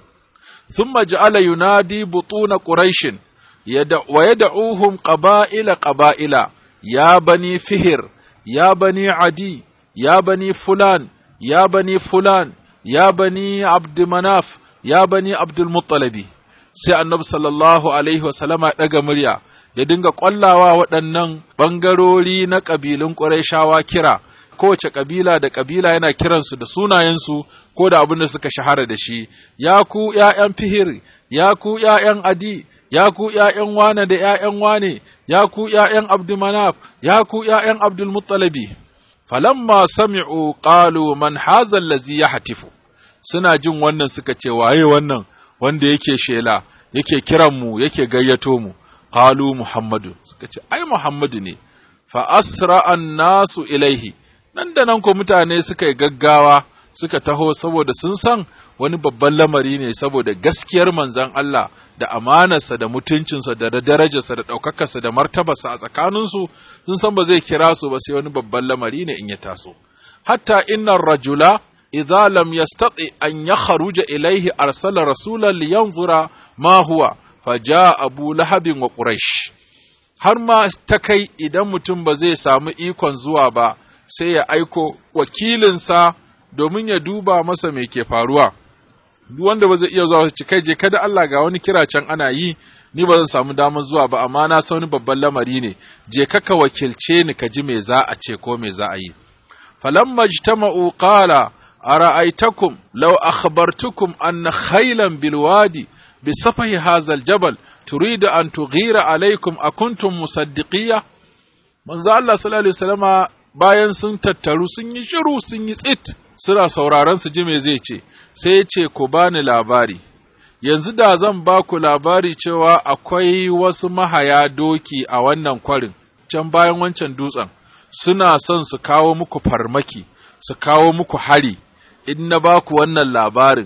[SPEAKER 3] ثم جعل ينادي بطون قريش يدع ويدعوهم قبائل قبائل يا بني فهر يا بني عدي يا بني فلان يا بني فلان يا بني عبد مناف يا بني عبد المطلب sai annabi sallallahu alaihi wasallama ɗaga murya ya dinga ƙwallawa waɗannan ɓangarori na ƙabilun ƙurayshawa kira kowace kabila da kabila yana kiransu da sunayensu ko da abin da suka shahara da shi ya ku ’ya'yan fihir ya ku ’ya'yan adi ya ku ’ya'yan wane da ’ya'yan wane ya ku ’ya'yan abdulmanaf ya ku ’ya'yan abdulmuttalabi falamma sami'u qalu man haza allazi yahtifu suna jin wannan suka ce waye wannan wanda yake shela yake kiran mu yake gayyato mu qalu muhammadu suka ce ai muhammadu ne fa asra an-nasu ilaihi nan da nan ko mutane suka yi gaggawa suka taho saboda sun san wani babban lamari ne saboda gaskiyar manzan Allah da amanarsa da mutuncinsa da darajarsa da ɗaukakarsa da martabarsa a tsakaninsu sun san ba zai kira su ba sai wani babban lamari ne in ya taso hatta innar rajula idza lam yastati an yakhruja ilayhi arsala rasulan liyanzura ma huwa faja abu lahabin wa quraish har ma ta kai idan mutum ba zai samu ikon zuwa ba sai ya aiko wakilinsa domin ya duba masa me ke faruwa duk wanda ba zai iya zuwa ci kai je kada Allah ga wani kira can ana yi ni ba zan samu damar zuwa ba amma na san wani babban lamari ne je ka ka wakilce ni ka ji me za a ce ko me za a yi falamma ijtama'u qala ara'aytakum law akhbartukum anna khaylan bil wadi bi safahi hadha al jabal turidu an tughira alaykum akuntum musaddiqiyya manzo Allah sallallahu alaihi wasallama bayan sun tattaru sun yi shiru sun yi tsit suna sauraron su ji me zai ce sai ya ce ku bani labari yanzu da zan ba ku labari cewa akwai wasu mahaya doki a wannan kwarin can bayan wancan dutsen suna son su kawo muku farmaki su kawo muku hari in na ba ku wannan labarin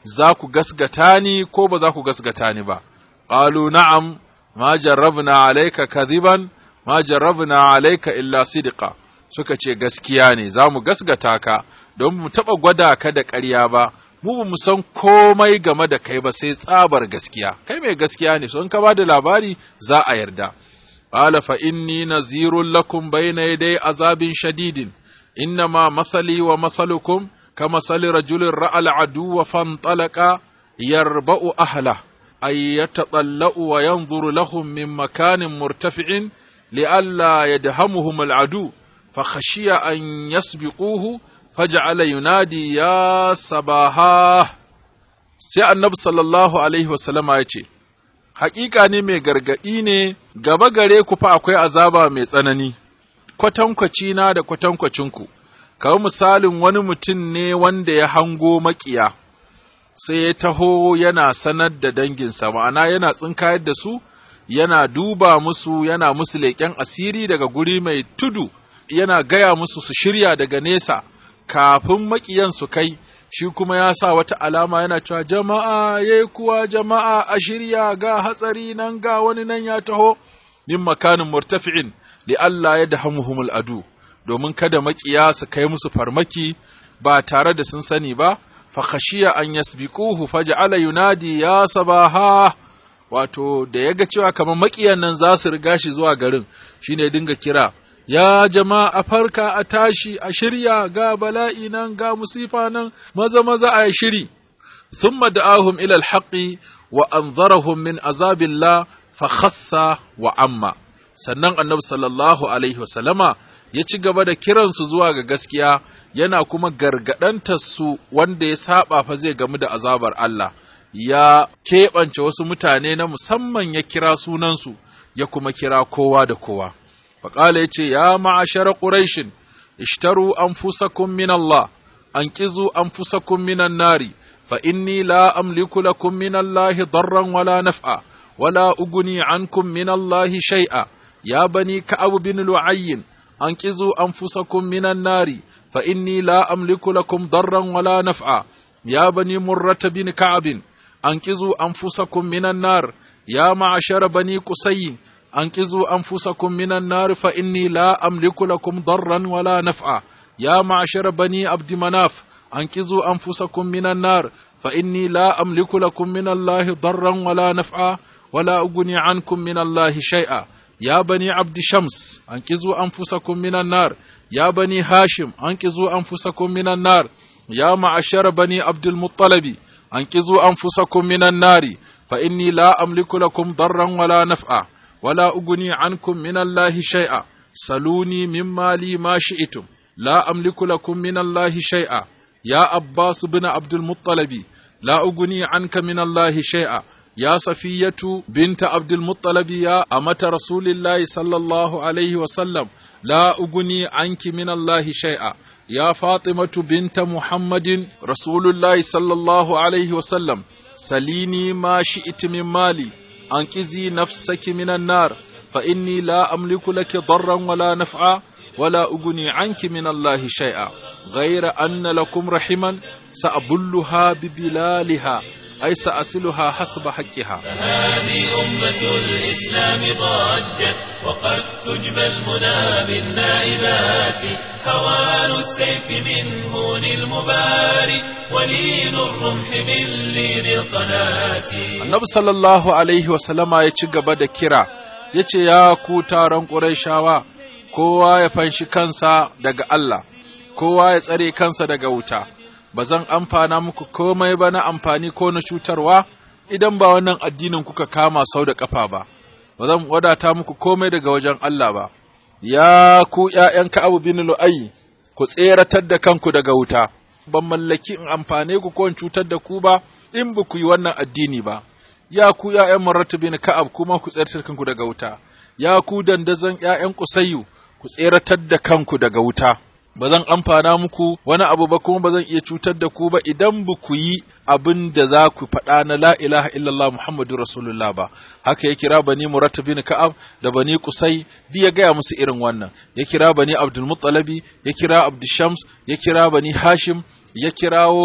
[SPEAKER 3] za ku gasgata ni ko ba za ku gasgata ni ba qalu na'am ma jarrabna alayka kadhiban ma jarrabna alayka illa sidqa suka ce gaskiya ne za mu gasgata ka don mu taɓa gwada ka da ƙarya ba mu ba mu san komai game da kai ba sai tsabar gaskiya kai mai gaskiya ne so in ka ba da labari za a yarda qala fa inni nazirun lakum bayna yaday azabin shadidin innama masali wa masalukum كمثل رجل رأى العدو فانطلق يربأ أهله أي يتطلأ وينظر لهم من مكان مرتفع لئلا يدهمهم العدو فخشي أن يسبقوه فجعل ينادي يا صباحا sai annabi sallallahu alaihi wasallama ya ce, Hakika ne mai gargaɗi ne, gaba gare ku fa akwai azaba mai tsanani, kwatankwaci na da kwatankwacinku, kamar misalin wani mutum ne wanda ya hango maƙiya, sai ya taho yana sanar da danginsa, ma'ana yana tsinkayar da su, yana duba musu, yana musu leƙen asiri daga guri mai tudu, yana gaya musu su shirya daga nesa, kafin maƙiyan su kai, shi kuma ya sa wata alama yana cewa jama'a ya kuwa jama'a a shirya ga hatsari nan ga wani nan ya taho, min makanin murtafi'in, li Allah ya dahamuhumul adu. domin kada maƙiya su kai musu farmaki ba tare da sun sani ba, fa khashiya an yasbiquhu faj'ala yunadi ya sabaha wato da ya ga cewa kamar maƙiyan nan za su riga shi zuwa garin shine dinga kira ya jama'a farka a tashi a shirya ga bala'i nan ga musifa nan maza maza a shiri thumma da'ahum ila alhaqi wa anzarahum min azabillah fa khassa wa amma sannan annabi sallallahu alaihi wasallama ya ci gaba da kiransu zuwa ga gaskiya yana kuma gargaɗantar su wanda ya saba fa zai gamu da azabar Allah ya keɓance wasu mutane na musamman ya kira sunansu ya kuma kira kowa da kowa faƙala ya ce ya ma'ashara ƙuraishin ishtaru anfusakum min Allah an ƙizu anfusakum minan nari fa inni la amliku lakum min Allah darran wala naf'a wala uguni ankum min Allah shay'a ya bani ka'ab bin lu'ayyin أنقذوا أنفسكم من النار فإني لا أملك لكم ضرا ولا نفعا يا بني مرة بن كعب أنقذوا أنفسكم من النار يا معشر بني قسي أنقذوا أنفسكم من النار فإني لا أملك لكم ضرا ولا نفعا يا معشر بني عبد مناف أنقذوا أنفسكم من النار فإني لا أملك لكم من الله ضرا ولا نفعا ولا أغني عنكم من الله شيئا يا بني عبد شمس أنقذوا أنفسكم من النار يا بني هاشم أنقذوا أنفسكم من النار يا معشر بني عبد المطلب أنقذوا أنفسكم من النار فإني لا أملك لكم ضرا ولا نفعا ولا أغني عنكم من الله شيئا سلوني مما لي ما شئتم لا أملك لكم من الله شيئا يا عباس بن عبد المطلب لا أغني عنك من الله شيئا يا صفية بنت عبد المطلب يا أمة رسول الله صلى الله عليه وسلم لا أغني عنك من الله شيئا يا فاطمة بنت محمد رسول الله صلى الله عليه وسلم سليني ما شئت من مالي أنقذي نفسك من النار فإني لا أملك لك ضرا ولا نفعا ولا أغني عنك من الله شيئا غير أن لكم رحما سأبلها ببلالها أي سأصلها حسب حقها
[SPEAKER 1] هذه أمة الإسلام ضجت وقد تجبى المنى بالنائبات هوان السيف من هون المباري ولين الرمح من لين القناة
[SPEAKER 3] Annabi sallallahu alaihi wasallama ya ci gaba da kira ya ce ya ku taron ƙurayshawa kowa ya fanshi kansa daga Allah kowa ya tsare kansa daga wuta ba zan amfana muku komai ba na amfani ko na cutarwa idan ba wannan addinin kuka kama sau da ƙafa ba, ba zan wadata muku komai daga wajen Allah ba, ya ku ’ya'yan Ka'abu bin Lu'ayi, ku tseratar da kanku daga wuta, ban mallaki in amfane ku ko in cutar da ku ba, in ba ku yi wannan addini ba, ya ku ’ya'yan Maratu bin Ka'ab kuma ku tseratar kanku daga wuta, ya ku dandazon ’ya'yan Kusayyu, ku tseratar da kanku daga wuta. ba zan amfana muku wani abu ba kuma ba zan iya cutar da ku ba idan ba ku yi abin da za ku faɗa na la ilaha illallah muhammadu rasulullah ba haka ya kira bani muratta bin ka'ab da bani kusai duk ya gaya musu irin wannan ya kira bani abdul muttalabi ya kira abdul shams ya kira bani hashim ya kirawo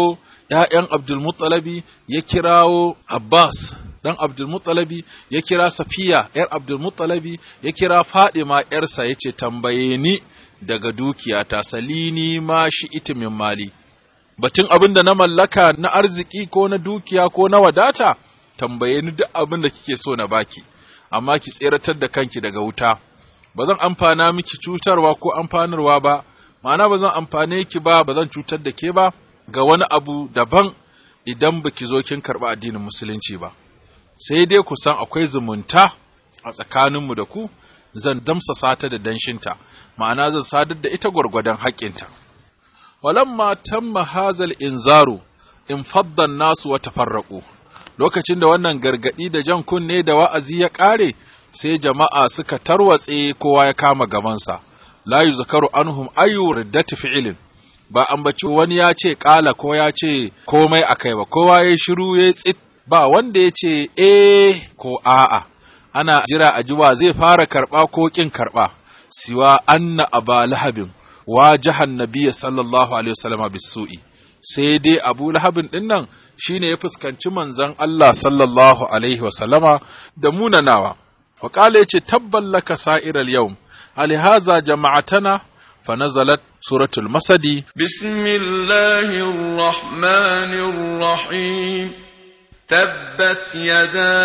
[SPEAKER 3] ‘ya'yan Abdulmuttalabi ya kirawo Abbas ɗan Abdulmuttalabi ya kira Safiya ‘yar Abdulmuttalabi ya kira Fadima ‘yarsa ya ce tambaye ni daga dukiyata salini ma shi itimin mali. Batun abin da na mallaka na arziki ko na dukiya ko na wadata tambaye ni duk abin da kike so na baki, amma ki tseratar da kanki daga wuta. Ba zan amfana miki cutarwa ko amfanarwa ba, ma'ana ba zan amfane ki ba, ba zan cutar da ke ba, ga wani abu daban idan baki zo kin karɓi addinin musulunci ba sai dai ku san akwai zumunta a tsakaninmu da ku zan damsa sata da danshinta ma'ana zan sadar da ita gwargwadon haƙƙinta walamma tamma hazal inzaru in faddan nasu wa tafarraqu lokacin da wannan gargadi da jan kunne da wa'azi ya ƙare sai jama'a suka tarwatse kowa ya kama gabansa la yuzkaru anhum ayu riddati fi'lin ba ambaci wani ya ce ƙala ko ya ce komai a kai ba, kowa ya shiru ya tsit ba wanda ya ce e ko a'a, ana jira a jiwa zai fara karɓa ko ƙin karɓa, siwa anna aba lahabin wa jahan nabiya sallallahu alaihi wasallama bisu'i sai dai abu lahabin ɗin nan shi ne ya fuskanci manzon Allah sallallahu alaihi wasallama da munanawa. Waƙala ya ce tabballaka sa'iral yau, alihaza jama'atana فنزلت سورة المسد
[SPEAKER 4] بسم الله الرحمن الرحيم تبت يدا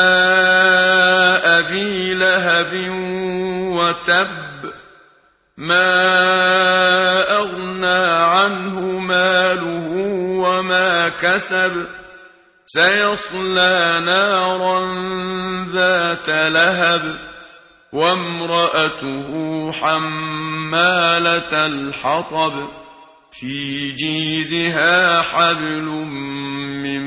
[SPEAKER 4] أبي لهب وتب ما أغنى عنه ماله وما كسب سيصلى نارا ذات لهب وامرأته حمالة الحطب في جيدها حبل من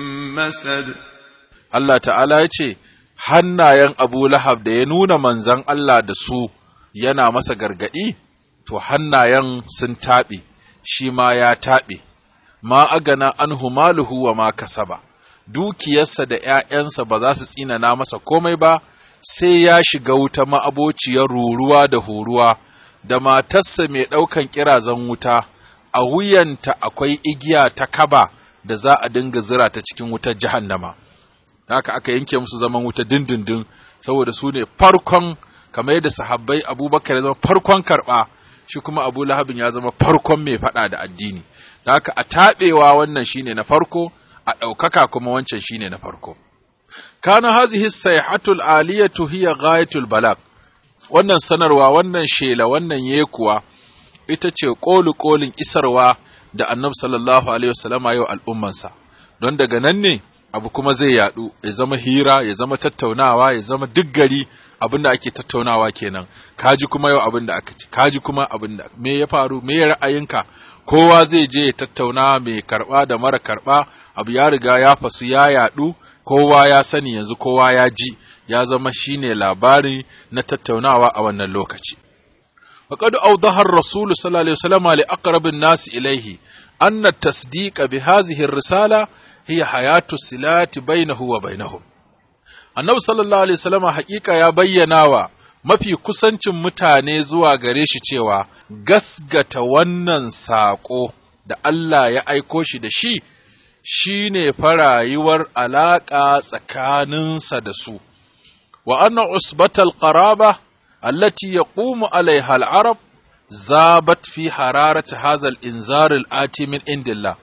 [SPEAKER 4] مسد
[SPEAKER 3] Allah ta'ala ya ce, Hannayen Abu Lahab da ya nuna manzan Allah da su yana masa gargaɗi, to hannayen sun taɓe, shi ma ya taɓe, ma agana an humaluhu wa ma kasaba, dukiyarsa da ’ya'yansa ba za su tsinana masa komai ba, sai ya shiga wuta ma'abociyar ruruwa da horuwa, da matarsa mai ɗaukan ƙirazan wuta, a wuyanta akwai igiya ta kaba da za a dinga zira ta cikin wutar jahannama. Haka aka yanke musu zaman wuta dindindin, saboda su ne farkon, kamar yadda sahabbai Abubakar ya zama farkon karɓa, shi kuma Abu Lahabin ya zama farkon mai faɗa da addini. Haka a taɓewa wannan shine na farko, a ɗaukaka kuma wancan shine na farko. kana hazihi sayhatul aliyatu hiya ghayatul balag wannan sanarwa wannan shela wannan yekuwa ita ce kolu kolin isarwa da annabi sallallahu alaihi wasallama yau al'ummansa don daga nan ne abu kuma zai yadu ya zama hira ya zama tattaunawa ya zama duk gari abin da ake tattaunawa kenan kaji kuma yau abin da aka ci kaji kuma abin da me ya faru me ya ra'ayinka kowa zai je ya tattauna mai karba da mara karba abu ya riga ya fasu ya yadu kowa ya sani yanzu kowa ya ji ya zama shine labari na tattaunawa a wannan lokaci faqad awdaha ar-rasul sallallahu alaihi wasallam li aqrab an-nas ilayhi anna at-tasdiq bi hadhihi ar-risala hiya hayatu silati bainahu wa bainahum annabi sallallahu alaihi wasallam haƙiƙa ya bayyana wa mafi kusancin mutane zuwa gare shi cewa gasgata wannan saƙo da Allah ya aiko shi da shi shi ne farayuwar alaƙa tsakaninsa da su, wa anna usbatal qaraba allati yaqumu alaiha al-arab zabat fi hararati hadha al-inzar al-ati min indillah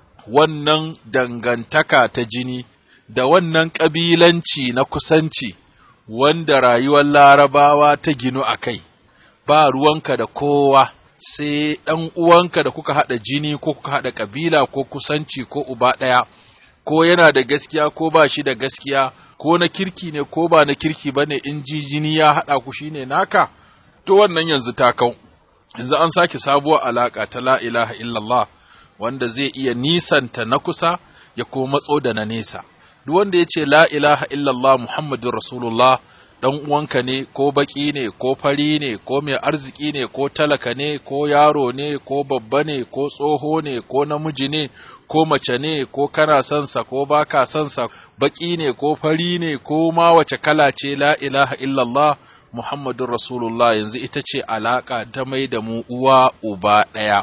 [SPEAKER 3] wannan dangantaka ta jini da wannan ƙabilanci na kusanci wanda rayuwar larabawa ta ginu a kai, ba ruwanka da kowa. sai ɗan uwanka da kuka haɗa jini ko kuka haɗa ƙabila ko kusanci ko uba ɗaya, ko yana da gaskiya ko ba shi da gaskiya, ko na kirki ne ko ba na kirki ba ne in ji jini ya haɗa ku shi ne naka, to wannan yanzu ta kau. Yanzu an sake sabuwar alaƙa ta la ilaha illallah wanda zai iya nisanta na kusa ya kuma matso da na nesa. Duk wanda ya ce la ilaha illallah Muhammadun Rasulullah ɗan uwanka ne ko baƙi ne ko fari ne ko mai arziki ne ko talaka ne ko yaro ne ko babba ne ko tsoho ne ko namiji ne ko mace ne ko kana sansa ko baka sansa baƙi ne ko fari ne ko ma wace kala ce la ilaha illallah Muhammadun Rasulullah yanzu ita ce alaƙa ta mai da mu uwa uba ɗaya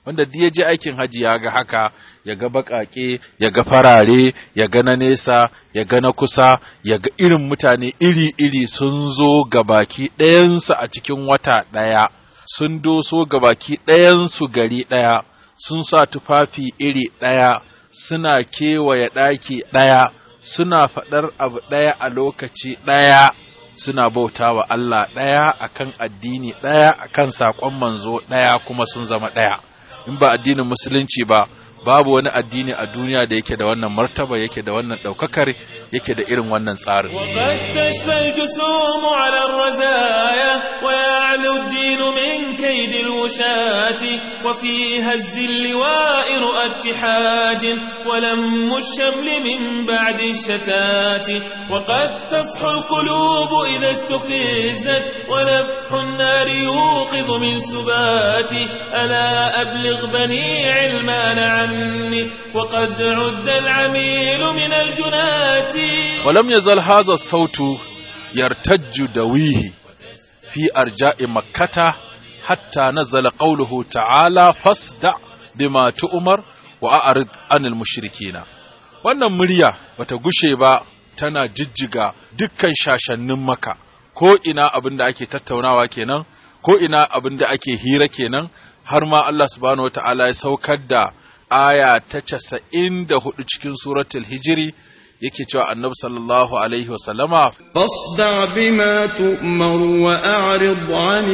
[SPEAKER 3] wanda duk ya je aikin haji ya ga haka ya ga baƙaƙe ya ga farare ya ga na nesa ya ga na kusa ya ga irin mutane iri-iri sun zo ga baki ɗayansu a cikin wata ɗaya sun doso ga baki ɗayansu gari ɗaya sun sa tufafi iri ɗaya suna kewaye ɗaki ɗaya suna faɗar abu ɗaya a lokaci ɗaya suna bauta wa Allah ɗaya akan addini ɗaya akan saƙon manzo ɗaya kuma sun zama ɗaya in ba addinin musulunci ba babu wani addini a duniya da yake da wannan martaba yake da wannan ɗaukakar yake da irin wannan tsarin
[SPEAKER 1] وقد تشفى الجسوم على الرزايا ويعلو الدين من كيد الوشاة وفي هز اللواء رؤى اتحاد ولم الشمل من بعد الشتات وقد تصحو القلوب إذا استفزت ونفح النار يوقظ من سبات ألا أبلغ بني علمان عني وقد عد العميل من الجنات
[SPEAKER 3] ولم يزل هذا الصوت يرتج دويه في أرجاء مكة حتى نزل قوله تعالى فاصدع بما تؤمر وأعرض عن المشركين wannan murya bata gushe ba tana jijjiga dukkan shashannin maka ko ina abin da ake tattaunawa kenan ko ina abin da ake hira kenan har ma Allah subhanahu wataala ya saukar da aya ta casa'in da hudu cikin suratul hijiri yake cewa annabi sallallahu alaihi wasallama
[SPEAKER 4] فاصدع بما تؤمر وأعرض عن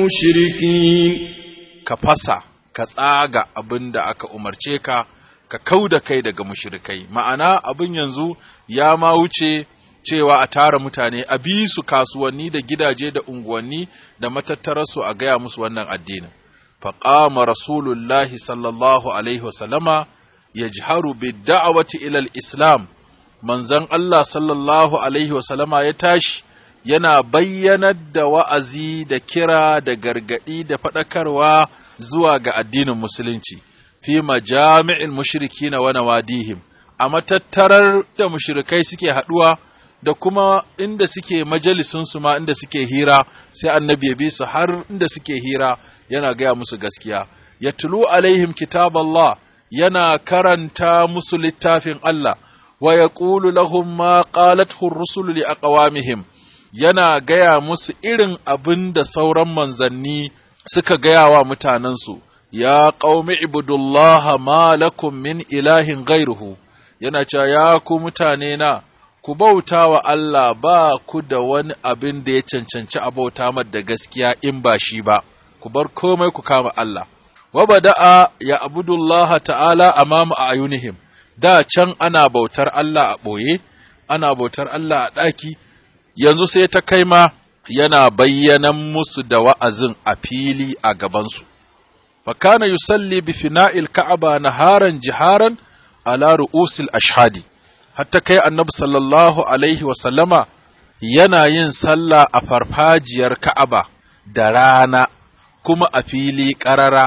[SPEAKER 4] المشركين
[SPEAKER 3] ka fasa ka tsaga abin da aka umarce ka ka kau da kai daga mushrikai ma'ana abin yanzu ya ma wuce cewa a tara mutane a bi su kasuwanni da gidaje da unguwanni da matattararsu a gaya musu wannan addinin faqama rasulullahi sallallahu alaihi wasallama yajharu bid-da'wati ila al-islam manzon Allah sallallahu alaihi wasallama ya tashi yana bayyanar da wa'azi da kira da gargadi da faɗakarwa zuwa ga addinin musulunci fi majami'il mushrikina wa nawadihim a matattarar da mushrikai suke haɗuwa da kuma inda suke majalisunsu ma inda suke hira sai annabi ya bi su har inda suke hira yana gaya musu gaskiya ya tulu alaihim kitab Allah yana karanta musu littafin Allah wa yaqulu lahum ma qalathu ar-rusulu li aqwamihim yana gaya musu irin abin da sauran manzanni suka gaya wa mutanensu ya qaumi ibudullaha ma lakum min ilahin ghairuhu yana cewa ya ku mutane na ku bauta wa Allah ba ku da wani abin da ya cancanci a bauta da gaskiya in ba shi ba ku bar komai ku kama Allah wa bada'a ya abudullah ta'ala amama ayunihim da can ana bautar Allah a ɓoye ana bautar Allah a ɗaki yanzu sai ta kai ma yana bayyanan musu da wa'azin a fili a gabansu fakana yusalli bi fina'il ka'aba naharan jiharan ala ru'usil ashhadi hatta kai annabi sallallahu alaihi wa sallama yana yin sallah a farfajiyar ka'aba da rana kuma a fili ƙarara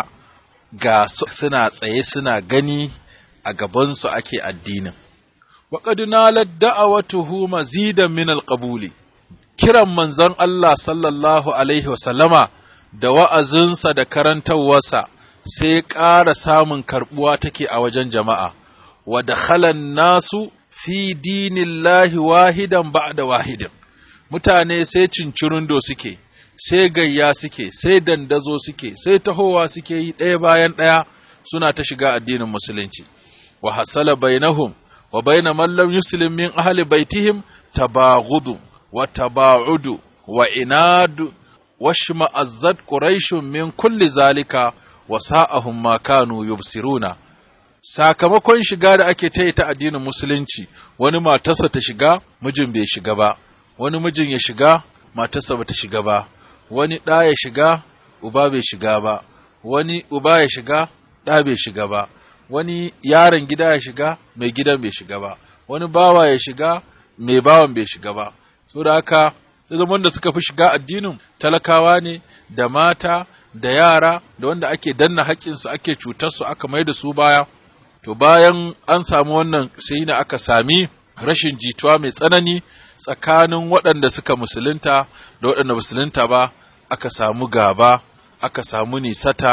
[SPEAKER 3] ga suna tsaye suna gani a gabansu ake addinin. Waƙad nalar da'awatuhu mazidan min alƙabuli, kiran manzon Allah sallallahu Alaihi wasallama da wa'azinsa da karantarwarsa sai ƙara samun karɓuwa take a wajen jama'a, wa da nasu fi dinillahi wahidan ba'da wahidin, mutane sai cincirindo suke. sai gayya suke, sai dandazo suke, sai tahowa suke yi ɗaya bayan ɗaya suna ta shiga addinin musulunci. Wa hasala bainahum wa baina man lam yuslim min ahli baitihim tabaghudu wa tabaudu wa inadu wa shma'azzat quraishun min kulli zalika wa sa'ahum ma kanu yubsiruna sakamakon shiga da ake ta ta addinin musulunci wani matarsa ta shiga mijin bai shiga ba wani mijin ya shiga matarsa bata shiga ba wani ɗa ya shiga, uba bai shiga ba, wani uba ya shiga, ɗa bai shiga ba, wani yaron gida ya shiga, mai gidan bai shiga ba, wani bawa ya shiga, mai bawan bai shiga ba. So da haka, zaman da suka fi shiga addinin talakawa ne, da mata, da yara, da wanda ake danna haƙƙinsu ake cutarsu aka mai da su baya. To bayan an samu wannan sai na aka sami rashin jituwa mai tsanani tsakanin waɗanda suka musulunta da waɗanda musulunta ba aka samu gaba aka samu nisata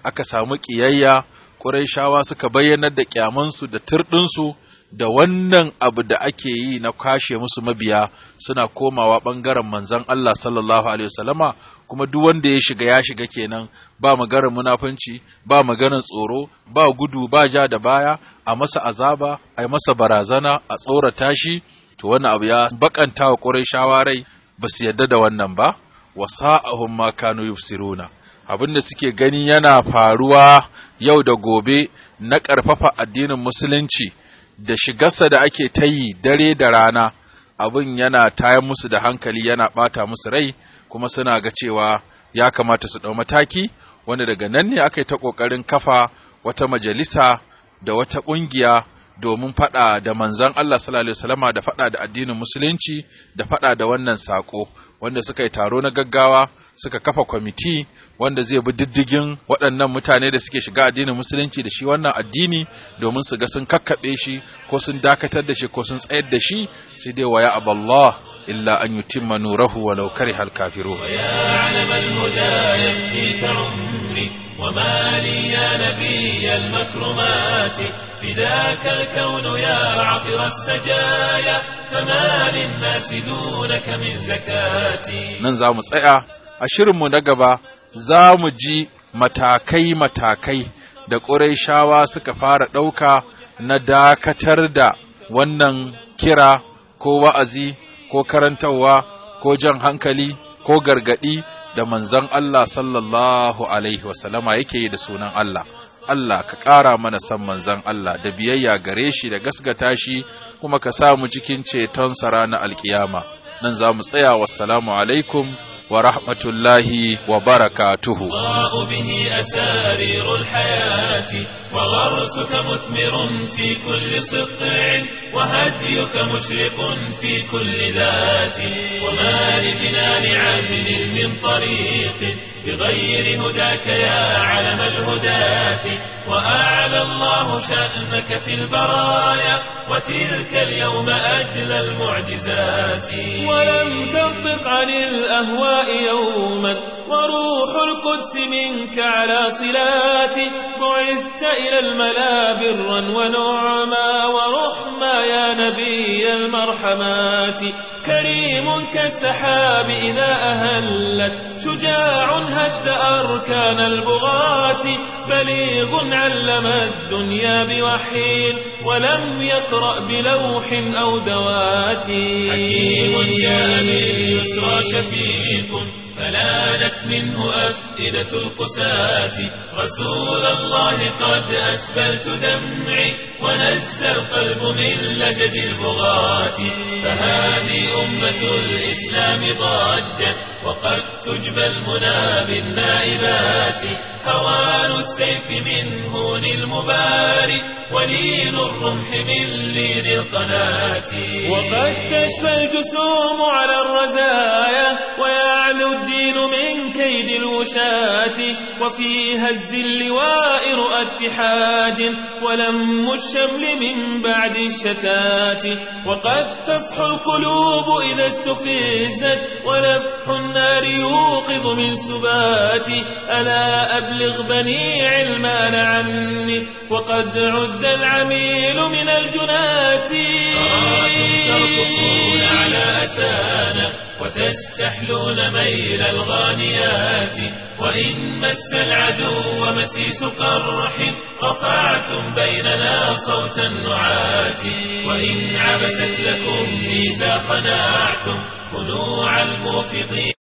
[SPEAKER 3] aka samu ƙiyayya ƙurayshawa suka bayyanar da ƙyamansu da turɗinsu da wannan abu da ake yi na kwashe musu mabiya suna komawa ɓangaren manzon Allah sallallahu alaihi wasallama kuma duk wanda ya shiga ya shiga kenan ba maganar munafunci ba maganar tsoro ba gudu ba ja da baya a masa azaba a yi masa barazana a tsorata shi to wannan abu ya bakanta wa Qurayshawa rai ba su yadda da wannan ba wa sa'ahum ma kanu yufsiruna abin da suke gani yana faruwa yau da gobe na ƙarfafa addinin musulunci da shigarsa da ake ta yi dare da rana abin yana tayar musu da hankali yana ɓata musu rai kuma suna ga cewa ya kamata su ɗau mataki wanda daga nan ne aka yi ta ƙoƙarin kafa wata majalisa da wata ƙungiya domin faɗa da manzon Allah sallallahu alaihi wasallama da faɗa da addinin musulunci da faɗa da wannan sako wanda suka yi taro na gaggawa suka kafa kwamiti wanda zai bi diddigin waɗannan mutane da suke shiga addinin musulunci da shi wannan addini domin su ga sun kakkaɓe shi ko sun dakatar da shi ko sun tsayar da shi sai dai waya aballah إلا أن يتم نوره ولو كره الكافرون
[SPEAKER 1] ويا علم الهدى يفديك عمري وما لي يا نبي المكرمات فداك الكون يا عطر السجايا فما للناس دونك من زكاتي
[SPEAKER 3] nan za mu tsaya a shirinmu na gaba za mu ji matakai-matakai da ƙurayshawa suka fara ɗauka na dakatar da wannan kira ko wa'azi ko karantarwa ko jan hankali ko gargadi da manzon Allah sallallahu alaihi wasallama yake yi da sunan Allah Allah ka ƙara mana san manzon Allah da biyayya gare shi da gasgata shi kuma ka sa mu cikin ceton sa ranar alkiyama nan za mu tsaya wassalamu alaikum wa rahmatullahi wa barakatuhu
[SPEAKER 1] تضاء به أسارير الحياة وغرسك مثمر في كل سطع وهديك مشرق في كل ذات وما لجنان عدل من طريق بغير هداك يا علم الهداة وأعلى الله شأنك في البرايا وتلك اليوم أجلى المعجزات ولم تنطق عن الأهواء يوما وروح القدس منك على صلات بعثت إلى الملا برا ونعما ورحما يا نبي المرحمات كريم كالسحاب إذا أهلت شجاع هد أركان البغاة بليغ علم الدنيا بوحي ولم يقرأ بلوح أو دوات حكيم جاء باليسرى شفيق فلانت منه أفئدة القساة رسول الله قد أسبلت دمعي ونزى القلب من لجج البغاة فهذه أمة الإسلام ضجت وقد تجبى المنى بالنائبات هوان السيف من هون المباري ولين الرمح من لين القناة وقد تشفى الجسوم على الرزايا ويعلو الدين من كيد الوشاة وفيها الزل وائر اتحاد ولم الشمل من بعد الشتات وقد تصحو القلوب إذا استفزت ولفح النار يوقظ من سبات ألا أبلغ بني علمان عني وقد عد العميل من الجنات أراكم ترقصون على أسانا وتستحلون ميل الغانيات وإن مس العدو مسيس قرح رفعتم بيننا صوت النعات وإن عبست لكم ميزا خنعتم خنوع الموفقين